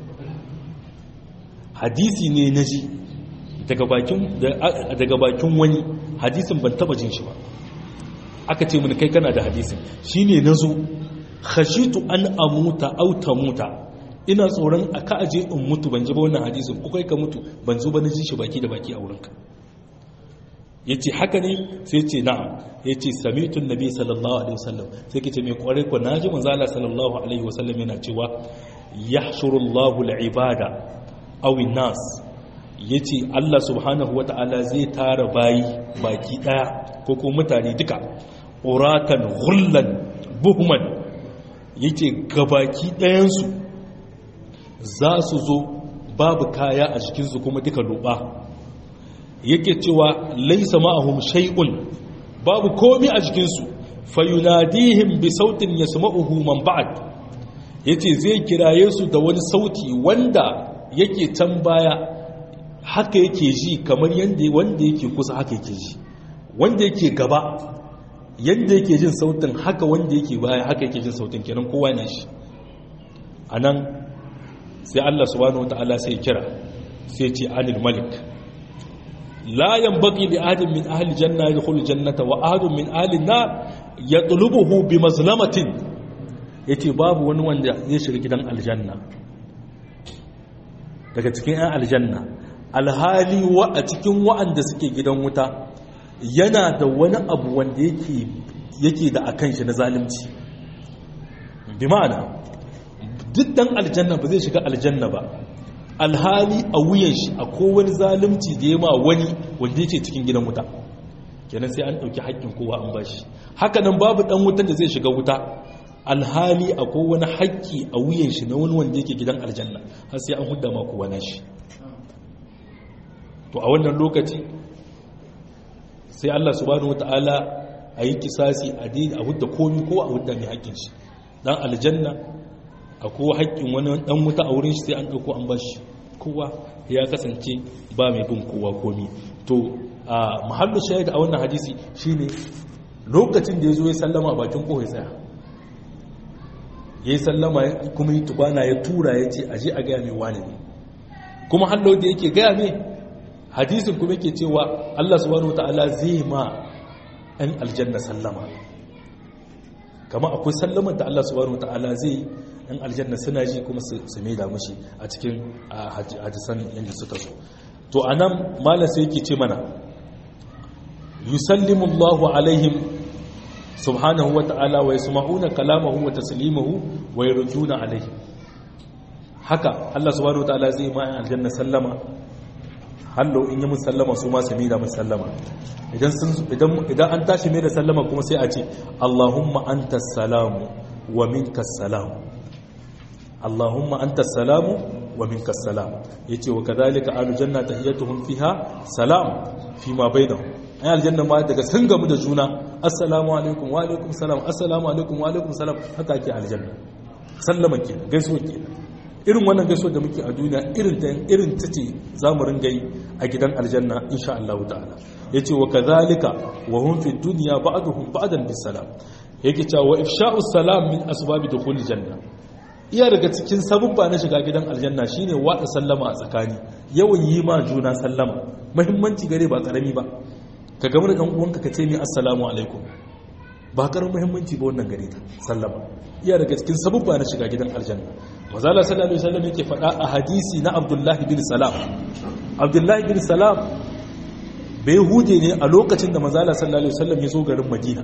hadisi ne naji daga bakin daga bakin wani hadisin ban taba jin shi ba aka ce mun kai kana da hadisin shine nazo khashitu an amuta aw tamuta ina tsoron aka aje in mutu ban ji ba wannan hadisin ko kai ka mutu ban zo ba na ji shi baki da baki a wurinka yace haka ne sai ce na'am yace sami'tu annabi sallallahu alaihi wasallam sai kace me kware ko naji manzo Allah sallallahu alaihi wasallam yana cewa yahshuru Allahu al-ibada aw an-nas yace Allah subhanahu wata'ala zai tara bayi baki daya ko ko mutane duka uratan ghullan buhman yace gabaki dayan su za su zo babu kaya a jikinsu kuma duka loba yake cewa laisa ma'ahum shay'un babu komi a jikinsu fayunadihim bi sautin yasma'uhu man ba'd yace zai kiraye su da wani sauti wanda yake can baya haka yake ji kamar yanda wanda yake kusa haka yake ji wanda yake gaba yanda yake jin sautin haka wanda yake baya haka yake jin sautin kenan kowa na shi anan sai Allah subhanahu wataala sai kira sai ce anil malik لا ينبغي لأحد من أهل الجنة يدخل الجنة وأحد من أهل النار يطلبه بمظلمة yace babu wani wanda zai shiga gidan aljanna daga cikin 'yan aljanna alhali wa a cikin wa'anda suke gidan wuta yana da wani abu wanda yake da akan shi na zalimci bi ma'ana duk dan aljanna ba zai shiga aljanna ba alhali a wuyan shi a kowane zalimci da ya ma wani wanda yake cikin gidan wuta kenan sai an ɗauki haƙƙin kowa an bashi haka nan babu ɗan wutan da zai shiga wuta alhali a kowane haƙƙi a wuyan shi na wani wanda yake gidan aljanna har sai an hudda ma kowa na shi to a wannan lokaci sai Allah subhanahu wataala a yi kisasi a a hudda komi ko a hudda mai haƙƙin shi dan aljanna a kowa haƙƙin wani ɗan wuta a wurin shi sai an ɗauko an bashi kowa ya kasance ba mai bin kowa komi to a mahallu shahid a wannan hadisi shine lokacin da ya zo ya sallama a bakin kowa ya tsaya ya yi sallama kuma yi tukwana ya tura ya ce aje a gaya mai wani ne kuma hallo da yake gaya mai hadisin kuma yake cewa allah subhanahu ta'ala zai ma 'yan aljanna sallama kama akwai sallamar da allah subhanahu ta'ala zai yan aljanna suna ji kuma su mai da mashi a cikin hadisan yadda suka zo to a nan malar sai yake ce mana yusallimu allahu alaihim subhanahu wa ta'ala wa yasma'una kalamahu wa taslimahu wa yarduna alaihim haka Allah subhanahu wa ta'ala zai ma yan aljanna sallama hallo in yi mun sallama su ma su mai da mun sallama idan idan an tashi mai da sallama kuma sai a ce Allahumma antas salamu wa minkas salamu Allahumma anta salamu wa minka salam yace wa kadhalika ahlu janna tahiyatuhum fiha salam fi ma bainahum ay aljanna ma daga sun gamu da juna assalamu alaikum wa alaikum salam assalamu alaikum wa alaikum salam haka ake aljanna sallama ke gaisuwa ke irin wannan gaisuwa da muke a duniya irin ta irin ta ce zamu ringa yi a gidan aljanna insha Allah ta'ala yace wa kadhalika wa hum fi dunya ba'duhum ba'dan bis salam yake cewa wa ifsha'us salam min asbabi dukhul janna iya daga cikin sabubba na shiga gidan aljanna shine wada sallama a tsakani yawan yi ma juna sallama muhimmanci gare ba karami ba ka gama da dan uwanka ka ce mi assalamu alaikum ba karamin muhimmanci ba wannan gare ta sallama iya daga cikin sabubba na shiga gidan aljanna mazala sallallahu alaihi wasallam yake faɗa a hadisi na abdullahi bin salam abdullahi bin salam bai hude ne a lokacin da mazala sallallahu alaihi wasallam ya zo garin madina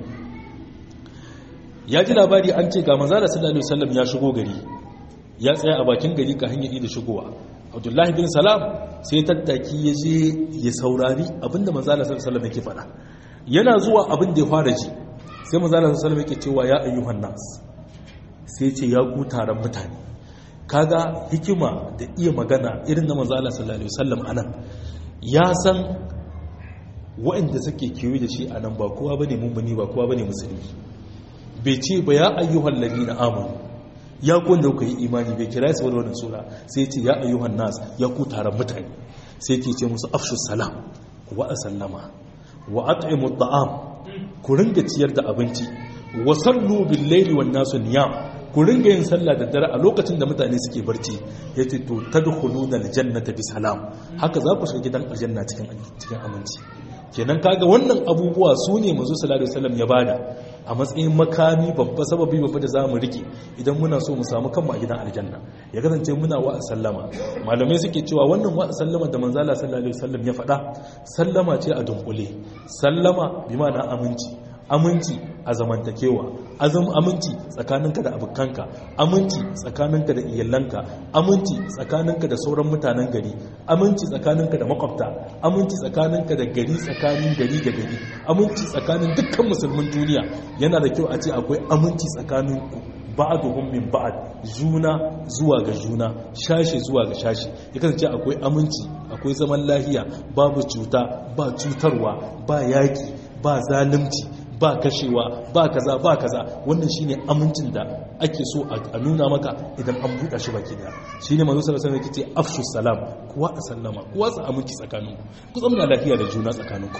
ya ji labari an ce ga manzala sallallahu alaihi wasallam ya shigo gari ya tsaya a bakin gari ka hanyar da shigowa abdullahi bin salam sai tattaki ya je ya saurari abinda manzala sallallahu alaihi wasallam yake faɗa yana zuwa abin da ya fara ji sai manzala sallallahu alaihi wasallam yake cewa ya ayyuhan nas sai ce ya ku taron mutane kaga hikima da iya magana irin na manzala sallallahu alaihi wasallam anan ya san waɗanda suke kewaye da shi anan ba kowa bane mummuni ba kowa bane musulmi bai ce ba ya ayyuhan ladina amanu ya ku wanda kuka yi imani bai kira su wani wannan sura sai ce ya ayyuhan nas ya ku taron mutane sai ke ce musu afshu salam ku wada sallama wa at'imu at'am ku ringa ciyar da abinci wa sallu bil layli wan nasu niyam ku ringa yin sallah da dare a lokacin da mutane suke barci yace to tadkhuluna aljannata bi salam haka za ku shiga gidan aljanna cikin cikin aminci kenan kaga wannan abubuwa su ne manzo sallallahu alaihi wasallam ya bada a matsayin makami babba sababi babba da zamu rike idan muna so mu samu kanmu a gidan aljanna ya kasance muna wa sallama malamai suke cewa wannan wa sallama da manzo Allah sallallahu alaihi wasallam ya faɗa sallama ce a dunkule sallama bi ma'ana aminci aminci a zamantakewa azum aminci tsakaninka da abokanka aminci tsakaninka da iyalanka aminci tsakaninka da sauran mutanen gari aminci tsakaninka da makwabta aminci tsakaninka da gari tsakanin gari da gari aminci tsakanin dukkan musulmin duniya yana da kyau a ce akwai aminci tsakanin ba'aduhum min ba'ad juna zuwa ga juna shashi zuwa ga shashi ya kasance akwai aminci akwai zaman lahiya babu cuta ba cutarwa ba yaki ba zalunci ba kashewa ba kaza ba kaza wannan shine amincin da ake so a nuna maka idan an buɗa shi baki da shine manzo sallallahu alaihi wasallam yake afshu salam kuwa a sallama kuwa sa aminci tsakaninku ku zama lafiya da juna tsakaninku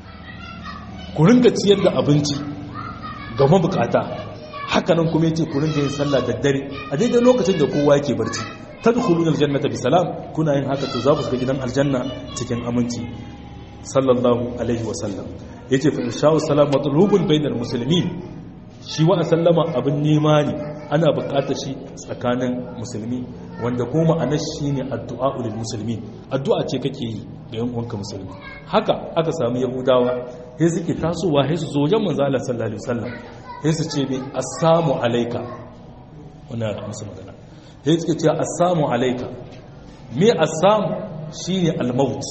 ku ringa ciyar da abinci ga mabukata haka nan kuma yace ku ringa yin sallah da dare a daidai lokacin da kowa yake barci tadkhuluna aljannata bi salam kuna yin haka to za ku shiga gidan aljanna cikin aminci sallallahu alaihi wasallam ya ce fa'isha'u salam matsalubin bainar musulmi shi wa sallama abin nema ne ana bukatar shi tsakanin musulmi wanda kuma ma'anar shi ne addu'a ulil musulmi addu'a ce kake yi ga yan uwanka musulmi haka aka sami yahudawa ya suke tasowa ya su zojen manzala sallallahu alaihi wasallam ya su ce ne assamu alaika wannan yana musu magana ya suke ce assamu alaika me assamu shine almaut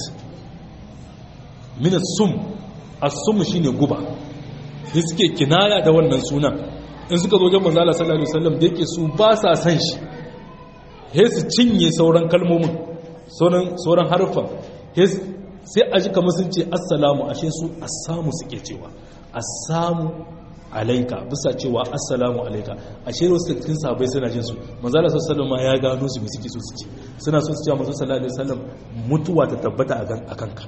min sum as-sum shine guba sai suke kinaya da wannan sunan in suka zo wajen manzo Allah sallallahu alaihi wasallam da yake su ba sa san shi sai su cinye sauran kalmomin sauran sauran harfan sai a ji kamar sun ce assalamu ashe su assamu suke cewa assamu alaika bisa cewa assalamu alaika ashe wasu cikin sahabbai suna jin su manzo Allah sallallahu alaihi wasallam ya gano su me suke so su ce suna so su ce manzo sallallahu alaihi wasallam mutuwa ta tabbata a kanka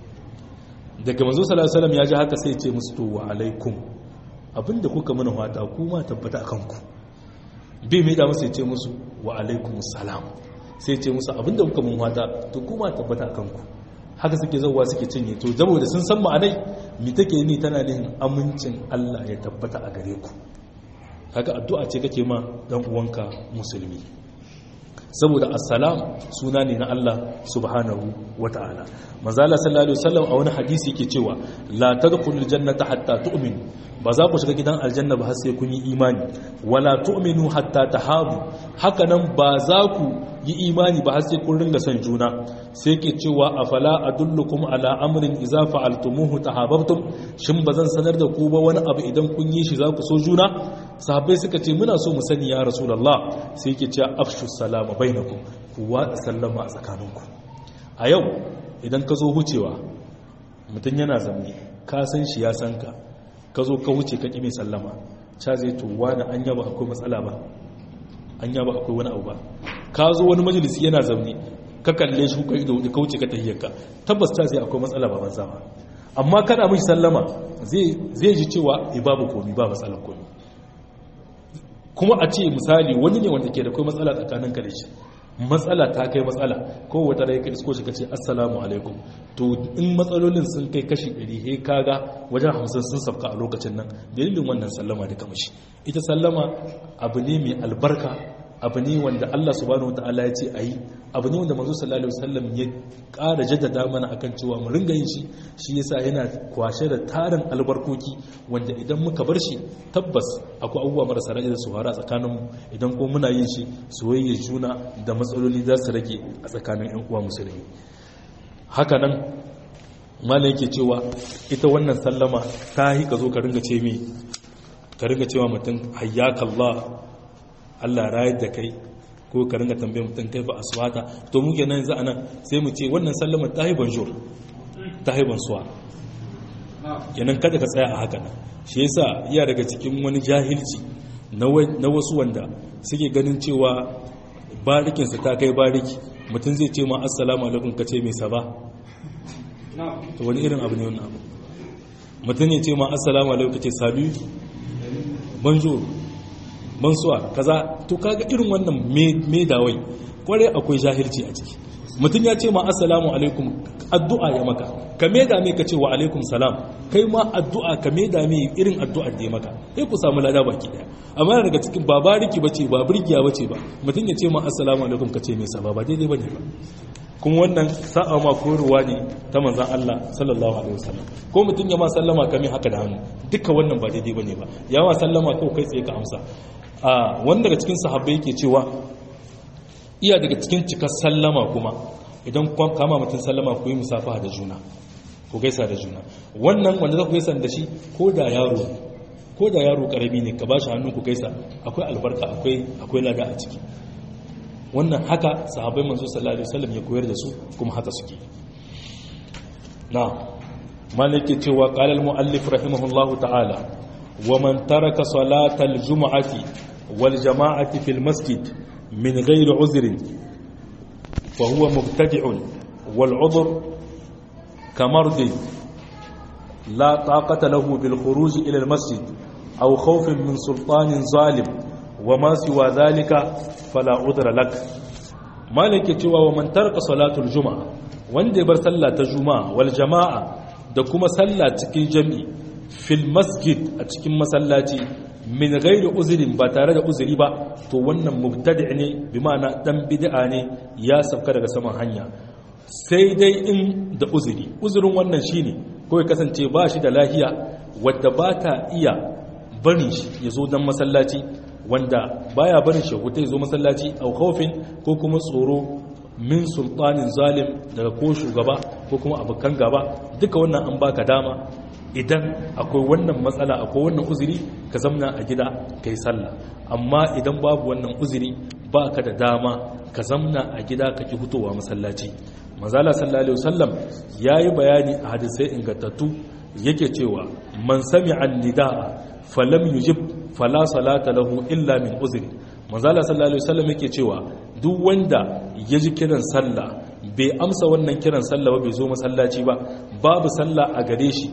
daga manzo sallallahu alaihi wasallam ya ji haka sai ce musu to wa alaikum abinda kuka mana fata kuma tabbata akan ku bai mai da musu ya ce musu wa alaikum salam sai ce musu abinda kuka mun fata to kuma tabbata akan ku haka suke zauwa suke cinye to saboda sun san ma'anai mi take ni tana nihin amincin Allah ya tabbata a gare ku haka addu'a ce kake ma dan uwanka musulmi saboda assalam suna ne na Allah subhanahu wata'ala manzala sallallahu alaihi wasallam a wani hadisi yake cewa la tadkhulul jannata hatta tu'minu ba za ku shiga gidan aljanna ba har sai kun yi imani wala tu'minu hatta tahabu haka nan ba za ku yi imani ba har sai kun ringa son juna sai ke cewa afala adullukum ala amrin idza fa'altumuhu tahabbtum shin bazan sanar da ku ba wani abu idan kun yi shi za ku so juna sahabbai suka ce muna so mu sani ya rasulullah sai ke cewa afshu salama bainakum ku watsa sallama a tsakaninku a yau idan ka zo hucewa mutum yana zamne ka san shi ya san ka ka zo ka wuce ka ƙi mai sallama ca zai tuwa da an yaba akwai matsala ba an yaba akwai wani abu ba ka zo wani majalisi yana zaune ka kalle shi ka ido ka wuce ka tahiyyarka tabbas ta zai akwai matsala ba banza ba amma kana mishi sallama zai ji cewa e babu komi ba matsalar komi kuma a ce misali wani ne wanda ke da kai matsala tsakanin ka da shi matsala ta kai matsala ko wata rai ka isko shi ka ce assalamu alaikum to in matsalolin sun kai kashi 100 he kaga wajen 50 sun sabka a lokacin nan dalilin wannan sallama da kamashi ita sallama abu ne mai albarka abu ne wanda Allah subhanahu wataala ya ce ayi abu ne wanda manzo sallallahu alaihi wasallam ya ƙara jaddada mana akan cewa mu ringa yin shi shi yasa yana kwashe da tarin albarkoki wanda idan muka bar shi tabbas akwai abubuwa marasa rage da su fara tsakanin mu idan ko muna yin shi soyayya juna da matsaloli za su rage a tsakanin ƴan uwa musulmi haka nan malai yake cewa ita wannan sallama ta yi ka zo ka ringa ce mi ka ringa cewa mutum hayyakallah Allah rayar da kai ko ka ringa tambaye mutum kai ba aswata to muke nan za a nan sai mu ce wannan sallama ta yi bonjour ta yi bonsoir kenan kada ka tsaya a haka nan shi yasa iya daga cikin wani jahilci na wasu wanda suke ganin cewa barikinsa ta kai bariki mutum zai ce ma assalamu alaikum ka ce mai saba to wani irin abu ne wannan abu mutum ya ce ma assalamu alaikum kace salu bonjour bonsoir kaza to kaga irin wannan me dawai kware akwai jahilci a ciki mutum ya ce ma assalamu alaikum addu'a ya maka ka me da me ka ce wa alaikum salam kai ma addu'a ka me da me irin addu'ar da ya maka sai ku samu lada baki daya amma daga cikin ba bariki bace ba burgiya bace ba mutum ya ce ma assalamu alaikum ka ce me sa ba ba daidai bane ba kuma wannan sa'a ma koyarwa ne ta manzan Allah sallallahu alaihi wasallam ko mutum ya ma sallama kame haka da hannu duka wannan ba daidai bane ba ya ma sallama kawai kai tsaye ka amsa a wanda daga cikin sahabbai yake cewa iya daga cikin cikar sallama kuma idan kama mutum sallama ku yi musafaha da juna ku gaisa da juna wannan wanda za ku gaisa da shi ko da yaro ko da yaro karami ne ka ba shi hannu ku gaisa akwai albarka akwai akwai lada a ciki wannan haka sahabbai manzo sallallahu alaihi wasallam ya koyar da su kuma haka suke na malike cewa qala al muallif rahimahullahu ta'ala wa man taraka salata al jum'ati wal jama'ati fil masjid min ghairi uzrin fa huwa mubtadi'un wal udhr kamardi la taqata lahu bil khuruj ila al masjid aw khawfin min sultanin zalim وما سوى ذلك فلا عذر لك مالك cewa wa man tarka salatul juma'a wanda bar sallah ta juma'a wal jama'a da kuma sallah cikin jami'i fil masjid a cikin masallaci min ghairi uzrin ba tare da uzuri ba to wannan mubtadi' ne bi ma'ana dan bid'a ne ya sauka daga saman hanya sai dai in da uzuri uzurin wannan shine ko ya kasance ba shi da lahiya wadda ba ta iya barin shi ya zo dan masallaci wanda baya barin shahutai zo masallaci au khawfin ko kuma tsoro min sultanin zalim daga ko shugaba ko kuma abokan gaba duka wannan an baka dama idan akwai wannan matsala akwai wannan uzuri ka zamna a gida kai sallah amma idan babu wannan uzuri baka da dama ka zamna a gida ka ki hutowa masallaci manzala sallallahu alaihi wasallam yayi bayani a hadisai ingantattu yake cewa man sami'a nidaa falam yujib fala salata lahu illa min uzri manzala sallallahu alaihi wasallam yake cewa duk wanda ya ji kiran sallah bai amsa wannan kiran sallah ba bai zo masallaci ba babu sallah a gare shi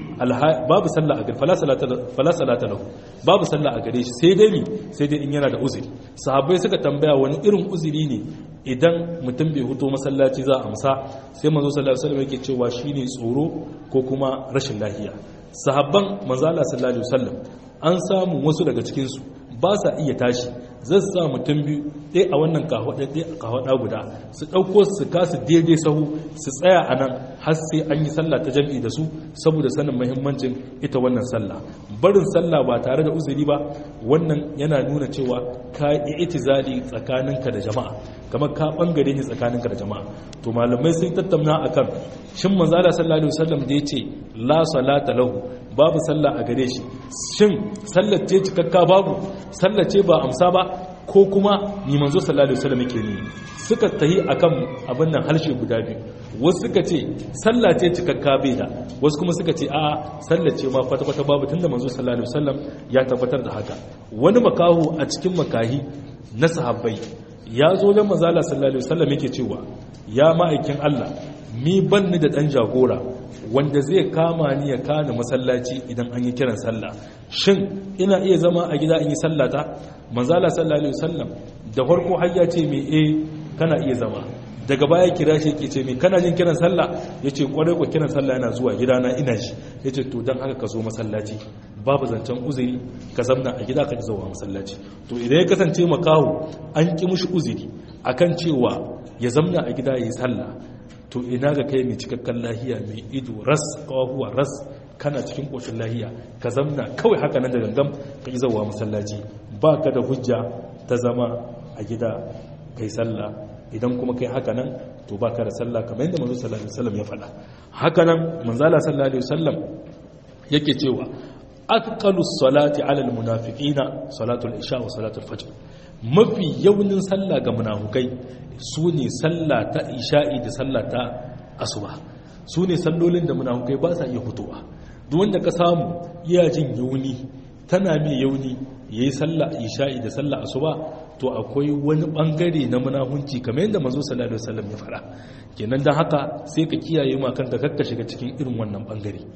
babu sallah a gare fala salata fala salata lahu babu sallah a gare shi sai dai ni sai dai in yana da uzuri sahabbai suka tambaya wani irin uzuri ne idan mutum bai huto masallaci za a amsa sai manzo sallallahu alaihi wasallam yake cewa shine tsoro ko kuma rashin lafiya sahabban manzo Allah sallallahu alaihi wasallam an samu wasu daga cikin su ba sa iya tashi zai sa mutum biyu ɗaya a wannan kahwaɗa ɗaya a kahwaɗa guda su ɗauko su kasu daidai sahu su tsaya a nan har sai an yi sallah ta jam'i da su saboda sanin mahimmancin ita wannan sallah barin sallah ba tare da uzuri ba wannan yana nuna cewa ka yi itizali tsakaninka da jama'a kamar ka bangare ne tsakaninka da jama'a to malamai sun tattauna akan shin manzo Allah sallallahu alaihi wasallam da yace la salata lahu babu sallah a gare shi shin sallar ce cikakka babu sallar ce ba amsa ba ko kuma ni manzo sallallahu alaihi wasallam yake ni suka tahi akan abin nan harshe guda biyu wasu suka ce sallah ce cikakka bai da wasu kuma suka ce a'a sallar ce ma kwata kwata babu tunda manzo sallallahu alaihi wasallam ya tabbatar da haka wani makahu a cikin makahi na sahabbai ya zo dan manzo sallallahu alaihi wasallam yake cewa ya ma'aikin Allah ni ban ni da dan jagora wanda zai kama ni ya kana masallaci idan an yi kiran sallah shin ina iya zama a gida in yi sallata manzala sallallahu alaihi wasallam da farko har ya ce me eh kana iya zama daga baya kira shi yake ce me kana jin kiran sallah yace kwarai ko kiran sallah yana zuwa gidana ina shi yace to dan haka ka zo masallaci babu zancen uzuri ka zamna a gida ka zuwa masallaci to idan ya kasance makaho an ki mushi uzuri akan cewa ya zamna a gida yayi sallah to ina ga kai mai cikakken lahiya mai ido ras kawahuwa ras kana cikin ƙoshin lahiya ka zamna kawai haka nan da gangam ka yi zauwa masallaci ba ka da hujja ta zama a gida kai sallah idan kuma kai haka nan to ba ka da sallah kamar yadda manzo sallallahu alaihi wasallam ya faɗa haka nan manzala sallallahu alaihi wasallam yake cewa atqalus salati ala almunafiqina salatul isha wa salatul fajr mafi yaunin sallah ga munafukai su ne sallah ta isha'i da sallah ta asuba su ne sallolin da munafukai ba sa iya fitowa duk wanda ka samu iya jin yauni tana mai yauni yayi sallah isha'i da sallah asuba to akwai wani bangare na munafunci kamar yadda manzo sallallahu alaihi wasallam ya fara kenan dan haka sai ka kiyaye ma kanka kakka shiga cikin irin wannan bangare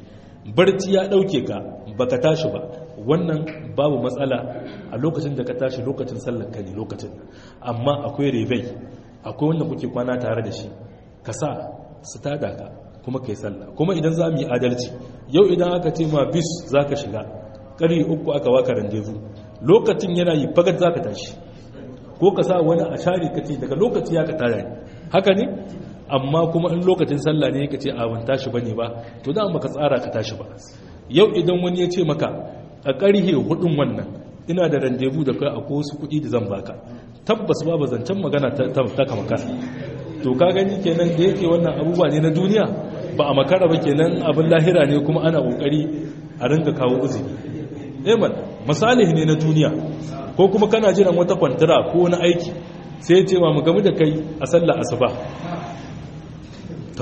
barci ya dauke ka baka tashi ba wannan babu matsala a lokacin da ka tashi lokacin sallar ka ne lokacin amma akwai rebai akwai wanda kuke kwana tare da shi ka sa su tada ka kuma kai sallah kuma idan za mu yi adalci yau idan aka ce ma bis za ka shiga ƙari uku aka waka randevu lokacin yana yi fagat za ka tashi ko ka sa wani a share ka ce daga lokaci ya ka tara ne haka ne amma kuma in lokacin sallah ne ka ce a ban tashi bane ba to da baka tsara ka tashi ba yau idan wani ya ce maka a ƙarhe hudun wannan ina da randevu da kai akwai wasu kuɗi da zan baka tabbas babu zancen magana ta kama kasa to ka gani kenan da yake wannan abubuwa ne na duniya ba a makara ba kenan abin lahira ne kuma ana kokari a ringa kawo uzuri eman misali ne na duniya ko kuma kana jiran wata kwantara ko wani aiki sai ce ma mu gamu da kai a sallar asuba to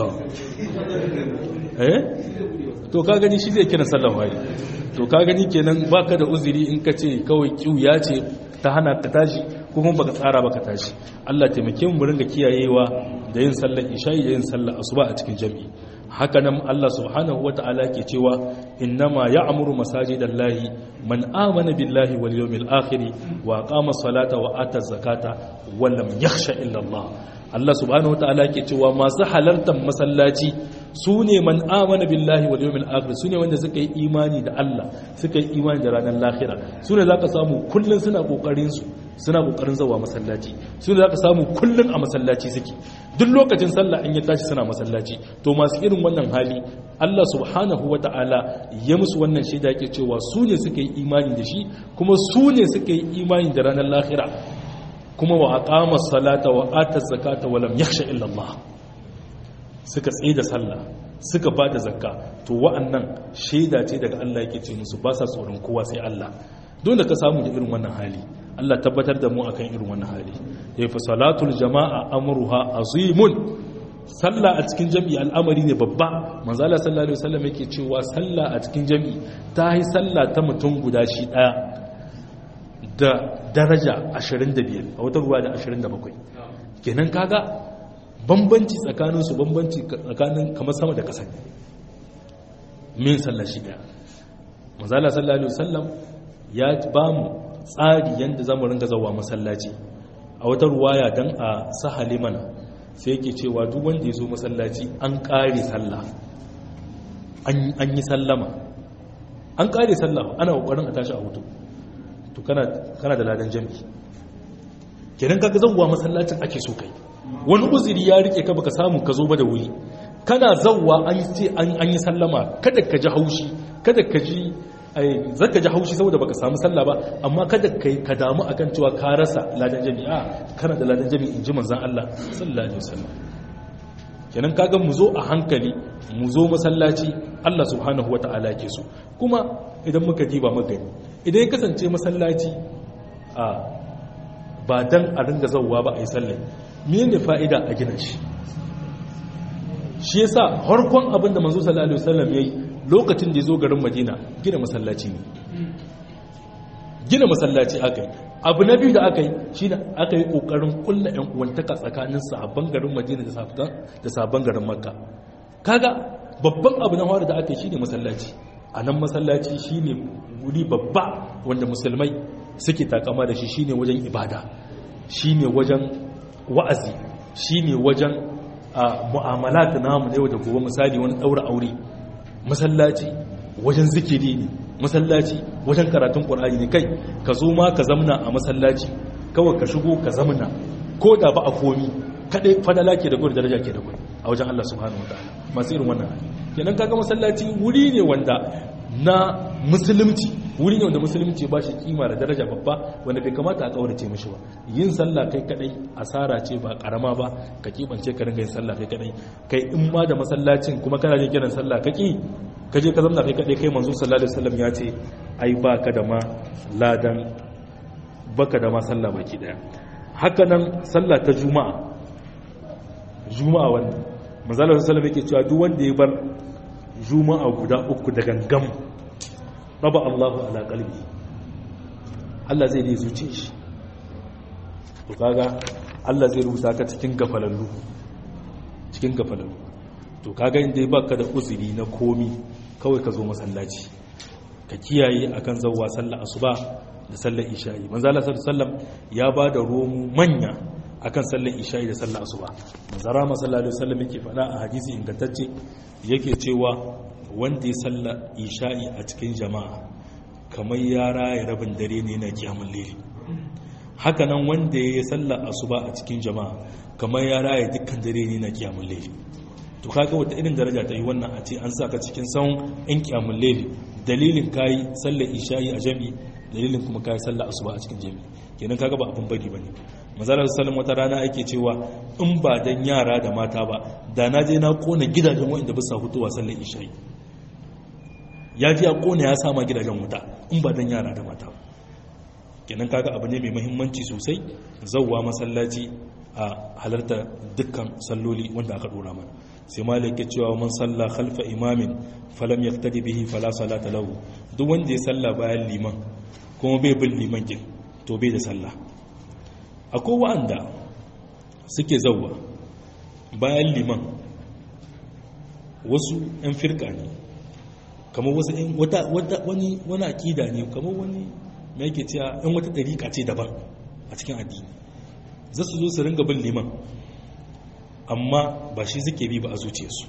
eh to ka gani shi zai kira sallar wari to ka gani kenan baka da uzuri in ka ce kawai kiuya ce ta hana ka tashi ko kuma baka tsara baka tashi Allah taimake mu ringa kiyayewa da yin sallar isha'i da yin sallar asuba a cikin jami'i haka nan Allah subhanahu wata'ala ke cewa innama ya'muru masajidallahi man amana billahi wal yawmil akhir wa aqama salata wa ata zakata wa lam yakhsha illa Allah Allah subhanahu wata'ala ke cewa masu halartar masallaci su ne man amana billahi wal yawmil akhir su ne wanda suka yi imani da Allah suka yi imani da ranar lahira su ne zaka samu kullun suna kokarin su suna kokarin zawa masallaci su ne zaka samu kullun a masallaci suke duk lokacin sallah in ya tashi suna masallaci to masu irin wannan hali Allah subhanahu wata'ala ya musu wannan shaida yake cewa su ne suka yi imani da shi kuma su ne suka yi imani da ranar lahira kuma wa aqama salata wa ata zakata wa lam yakhsha illa Allah suka tsaye da sallah suka ba da zakka to wa'annan shaida ce daga Allah yake ce musu ba sa tsoron kowa sai Allah don da ka samu da irin wannan hali Allah tabbatar da mu akan irin wannan hali ya fi salatul jama'a amruha azimun sallah a cikin jami'i al'amari ne babba manzala sallallahu alaihi wasallam yake cewa sallah a cikin jami'i ta yi sallah ta mutum guda shi daya da daraja 25 a wata ruwa da 27 kenan kaga bambanci tsakaninsu bambanci tsakanin kamar sama da ƙasa min sallar shi daya mazala sallallahu alaihi wasallam ya ba mu tsari yadda za mu ringa zawa masallaci a wata ruwaya don a sahale mana sai yake cewa duk wanda ya zo masallaci an ƙare sallah an yi sallama an ƙare sallah ana ƙoƙarin a tashi a hutu to kana da ladan jami'i kenan kaga zawa masallacin ake so kai wani uzuri ya rike ka baka samu ka zo ba da wuri kana zawwa an ce an yi sallama kada ka ji haushi kada ka ji zaka ji haushi saboda baka samu sallah ba amma kada ka ka damu akan cewa ka rasa ladan jami'a kana da ladan jami'i inji manzon Allah sallallahu alaihi wasallam kenan kaga mu zo a hankali mu zo masallaci Allah subhanahu wataala ke so kuma idan muka diba magani idan ya kasance masallaci a ba dan a ringa zawwa ba a yi sallah mene fa'ida a gina shi shi yasa harkon abin da manzo sallallahu alaihi wasallam yayi lokacin da ya zo garin Madina gina masallaci ne gina masallaci aka yi abu na biyu da aka yi shine aka yi kokarin kulla yan uwantaka tsakanin sahabban garin Madina da sahabban garin Makka kaga babban abu na fara da aka yi shine masallaci a nan masallaci shine wuri babba wanda musulmai suke takama da shi shine wajen ibada shine wajen wa'azi shine wajen mu'amalat namu yau da gobe misali wani daura aure masallaci wajen zikiri ne masallaci wajen karatun qur'ani ne kai ka zo ma ka zamna a masallaci kawai ka shigo ka zamna ko da ba a komi kadai fadala ke da gudu daraja ke da gudu a wajen Allah subhanahu wataala masu irin wannan kenan kaga masallaci wuri ne wanda na musulunci wuri ne wanda musulunci ba shi kima da daraja babba wanda bai kamata a kaurace mishi ba yin sallah kai kadai asara ce ba karama ba ka kibance ka ringa yin sallah kai kadai kai in ma da masallacin kuma kana jin kiran sallah kaki ka je ka zamna kai kadai kai manzo sallallahu alaihi wasallam ya ce ai baka da ma ladan baka da ma sallah baki daya haka nan sallah ta juma'a juma'a wannan manzo sallallahu alaihi wasallam yake cewa duk wanda ya bar juma'a guda uku da gangam raba Allahu ala qalbi Allah zai dai zuce shi to kaga Allah zai rubuta ka cikin gafalallu cikin gafalallu to kaga inda baka da uzuri na komi kawai ka zo masallaci ka kiyaye akan zawwa sallar asuba da sallar isha'i manzo Allah sallallahu ya ba da romu manya akan sallar isha'i da sallar asuba manzo Rama sallallahu alaihi wasallam yake faɗa a hadisi ingantacce yake cewa wanda ya sallar isha'i a cikin jama'a kamar ya raya rabin dare ne na kiyamul layl haka nan wanda ya sallar asuba a cikin jama'a kamar ya raya dukkan dare ne na kiyamul layl to kaga wata irin daraja ta yi wannan a ce an saka cikin sawun in kiyamul layl dalilin kayi sallar isha'i a jami'i dalilin kuma kayi sallar asuba a cikin jami'i kenan kaga ba abin bari bane mazalar sallam wata rana ake cewa in ba dan yara da mata ba da na je na kona gidajen wanda ba sa hutuwa sallar isha'i ya ji ya kona ya sama gidajen wuta in ba dan yara da mata ba kenan kaga abu ne mai muhimmanci sosai zawwa masallaci a halarta dukkan salloli wanda aka dora mana sai malik ya cewa man salla khalfa imamin falam yaftadi bihi fala salata lahu duk wanda ya salla bayan liman kuma bai bin liman kin to bai da salla akwai wanda suke zawwa bayan liman wasu yan firka ne kamar wasu yan wata wani wani akida ne kamar wani mai yake cewa yan wata dariƙa ce daban a cikin addini za su zo su ringa bin liman amma ba shi suke bi ba a zuciyarsu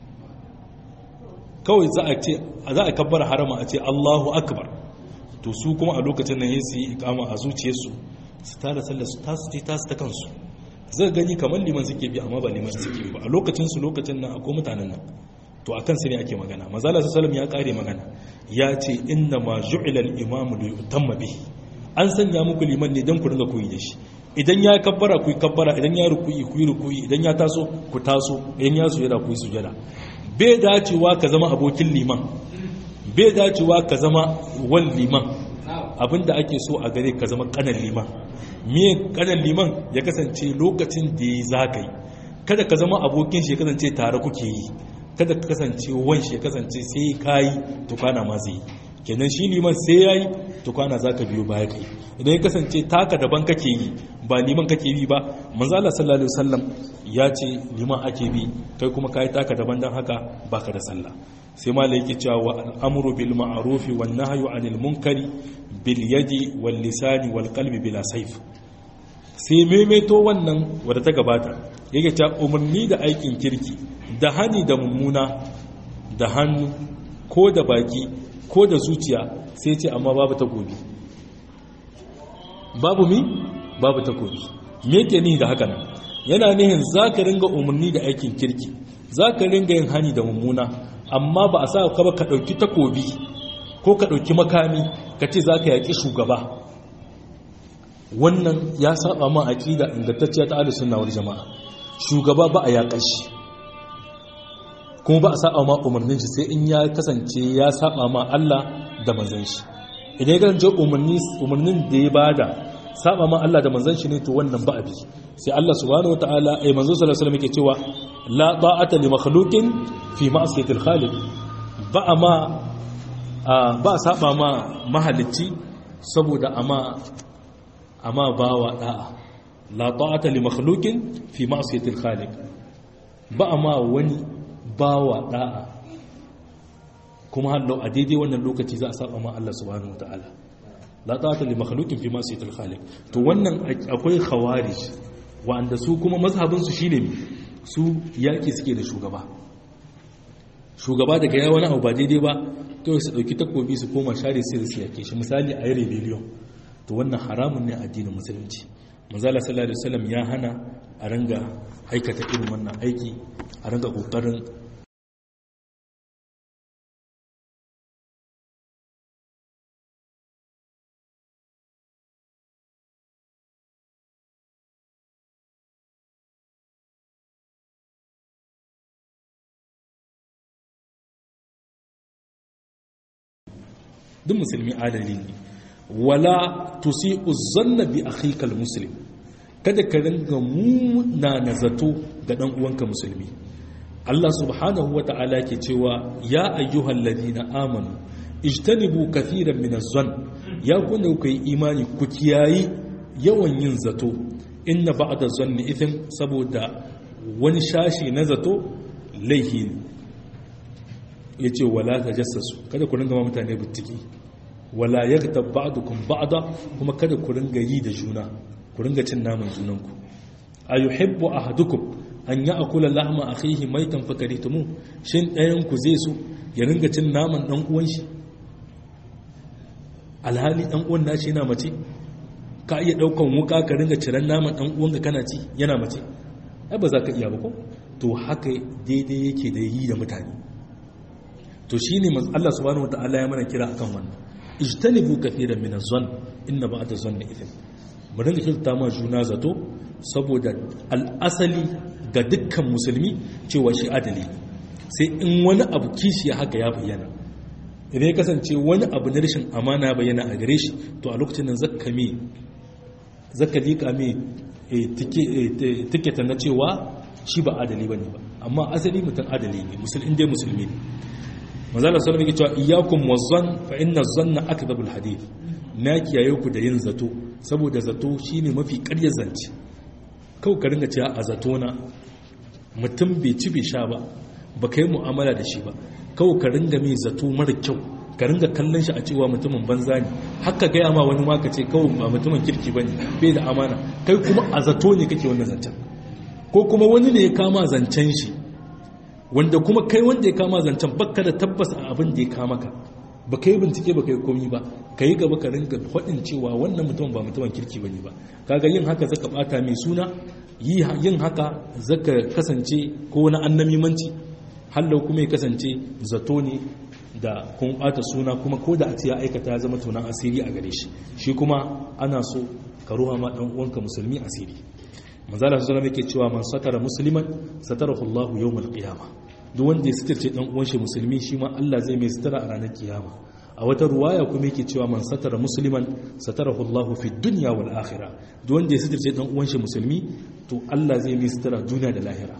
kawai za a ce za a kabbar harama a ce Allahu akbar to su kuma a lokacin nan su yi ikama a zuciyarsu su tara sallar su tasu ce tasu ta kansu zai gani kamar liman suke bi amma ba liman suke bi ba a lokacin su lokacin nan akwai mutanen nan to a kansu ne ake magana mazala su salam ya kare magana ya ce inna ma ju'ila al-imamu li yutamma bihi an sanya muku liman ne don ku ringa koyi da shi idan ya kabbara ku yi kabbara idan ya rukuyi ku yi rukuyi idan ya taso ku taso idan ya sujada ku yi sujada bai dacewa ka zama abokin liman bai dacewa ka zama wal liman abinda ake so a gare ka zama kanan liman me kanan liman ya kasance lokacin da ya zagaye kada ka zama abokin shi ya kasance tare kuke yi kada ka kasance wan shi ya kasance sai kayi to kana ma zai kenan shi liman sai yayi to kana zaka biyo baya kai idan ya kasance taka daban kake yi ba liman kake bi ba manzo Allah sallallahu alaihi wasallam ya ce liman ake bi kai kuma kai taka daban dan haka baka da sallah sai malai yake cewa wa al'amru bil ma'ruf wan nahyu anil munkari bil yadi wal lisani wal qalbi bila sayf sai maimaito wannan wadda ta gabata yake cewa umarni da aikin kirki da hani da mummuna da hannu ko da baki ko da zuciya sai ce amma babu takobi babu mi babu takobi me yake ni da haka nan yana nihin zaka ringa umarni da aikin kirki zaka ringa yin hani da mummuna amma ba a sa ka ba ka dauki takobi ko ka dauki makami ka ce zaka yaki shugaba wannan ya saba ma aqida ingantacciya ta ahlus sunna wal jamaa shugaba ba a yaƙar shi kuma ba a saba ma umarnin shi sai in ya kasance ya saba ma Allah da manzon shi idan ya kasance umarnin da ya bada saba ma Allah da manzon shi ne to wannan ba abi sai Allah subhanahu wataala ai manzo sallallahu alaihi wasallam yake cewa la ta'ata li makhluqin fi ma'siyati al-khaliq ba ma ba saba ma mahalicci saboda ama ama bawa da'a la ta'ata li makhluqin fi ma'siyati al-khaliq ba ma wani bawa da'a kuma hallo a daidai wannan lokaci za a saba ma Allah subhanahu wataala la ta'ata li makhluqin fi ma'siyatil khaliq to wannan akwai khawarij wanda su kuma mazhabin su shine su yaki suke da shugaba shugaba daga ya wani abu ba daidai ba to su dauki takobi su koma share sai su yake shi misali a yi rebellion to wannan haramun ne a addinin musulunci manzala sallallahu alaihi wasallam ya hana a ranga aikata irin wannan aiki a ranga kokarin duk musulmi adali ne wala tusi'u zanna bi akhikal muslim kada ka ringa muna na zato ga dan uwanka musulmi Allah subhanahu wa ta'ala ke cewa ya ayyuhal ladina amanu ijtanibu kathiran min az-zann ya kunna ku yi imani ku kiyayi yawan yin zato inna ba'da zanni ithm saboda wani shashi na zato laihi ya ce wala ta jassasu kada ku ringa ma mutane bittiki wala ya ta ba'dukum ba'da kuma kada ku ringa yi da juna ku ringa cin naman junanku a yuhibbu ahadukum an ya akula lahma akhihi maitan fakaritumu shin ɗayan ku zai so ya ringa cin naman dan uwan shi alhali dan uwan nashi yana mace ka iya daukan wuka ka ringa ciran naman dan uwan ka kana ci yana mace ai ba za ka iya ba ko to haka daidai yake da yi da mutane to shine Allah subhanahu wataala ya mana kira akan wannan ijtanibu kathiran min az-zann inna ba'da zanni ithm mu dinga kirta ma juna zato saboda al'asali ga dukkan musulmi cewa shi adali sai in wani abu kishi haka ya bayyana idan ya kasance wani abu na rashin amana bayyana a gare shi to a lokacin nan zakka me zakka liƙa me tiketa na cewa shi ba adali bane ba amma asali mutum adali ne musulmi dai musulmi ne manzala sallallahu alaihi cewa iyyakum wazzan fa inna zanna akdhabul hadith na kiyaye ku da yin zato saboda zato shine mafi ƙaryar zance kawai ka ringa cewa a zato na mutum bai ci bai sha ba ba ka yi mu'amala da shi ba kawai ka ringa mai zato mara kyau ka ringa kallon shi a cewa mutumin banza ne haka gaya ma wani maka ce kawai ba mutumin kirki ba ne bai da amana kai kuma a zato ne kake wannan zancen ko kuma wani ne ya kama zancen shi wanda kuma kai wanda ya kama zancen baka da tabbas a abin da ya kama ka ba ka yi bincike ba ka yi komi ba ka yi gaba ka ringa faɗin cewa wannan mutum ba mutumin kirki ba ne ba kaga yin haka zaka bata mai suna yin haka zaka kasance ko wani annamimanci hallau kuma ya kasance zato ne da kun bata suna kuma ko da a ce ya aikata ya zama tunan asiri a gare shi shi kuma ana so ka ruwa ma dan uwanka musulmi asiri manzala sallallahu alaihi yake cewa man satara musliman satarahu Allahu yawmal qiyamah duk wanda ya sitirce dan uwan shi musulmi shi ma Allah zai mai sitara a ranar kiyama a wata ruwaya kuma yake cewa man satara musliman satarahu Allahu fi dunya wal akhirah duk wanda ya sitirce dan uwan shi musulmi to Allah zai mai sitara duniya da lahira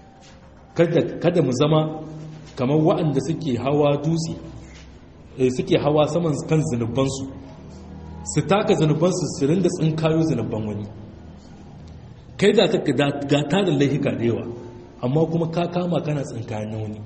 kada kada mu zama kamar waɗanda suke hawa dutse eh suke hawa saman kan zanubansu su taka zanubansu su rinda tsinkayo zanuban wani kai da ka ga tarin laihika da yawa amma kuma ka kama kana tsinkayen na wani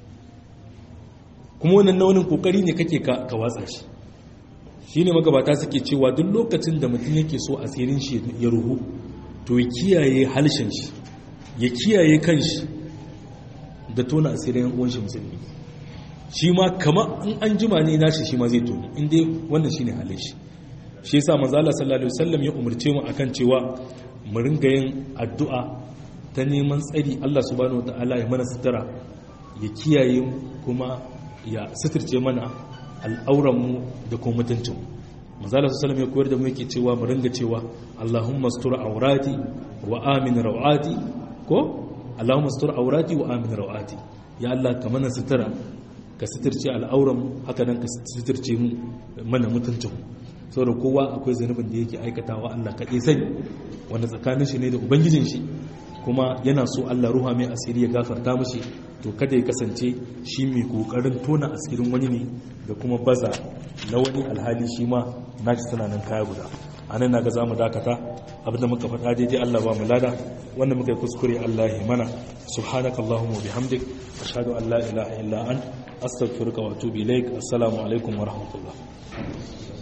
kuma wannan na wani kokari ne kake ka watsa shi shi ne magabata suke cewa duk lokacin da mutum yake so asirin shi ya ruhu to ya kiyaye halshen shi ya kiyaye kan shi da tona asirin uwan shi musulmi shi ma kama in an jima ne nashi shi ma zai toni inda wannan shi ne halin shi shi yasa manzo Allah sallallahu alaihi wasallam ya umarce mu akan cewa mu ringa yin addu'a ta neman tsari Allah subhanahu wataala ya mana sutura ya kiyaye kuma ya suturce mana al'auranmu da kuma mutuncin manzala su salam ya koyar da mu yake cewa mu ringa cewa Allahumma sutura aurati wa amin rawati ko Allahumma sutura aurati wa amin rawati ya Allah ka mana sutura ka suturce al'auran haka nan ka suturce mu mana mutuncin saboda kowa akwai zanubin da yake aikatawa Allah kaɗai sani wanda tsakanin shi ne da ubangijin shi kuma yana so Allah ruha mai asiri ya gafarta mashi to kada ya kasance shi mai kokarin tona asirin wani ne da kuma baza na wani alhali shi ma nashi suna nan kaya guda a nan naga zamu dakata abinda muka faɗa daidai Allah ba mu lada wanda muka yi kuskure Allah ya mana subhanaka allahumma bihamdik ashhadu an la ilaha illa ant astaghfiruka wa atubu ilaik assalamu alaikum wa rahmatullah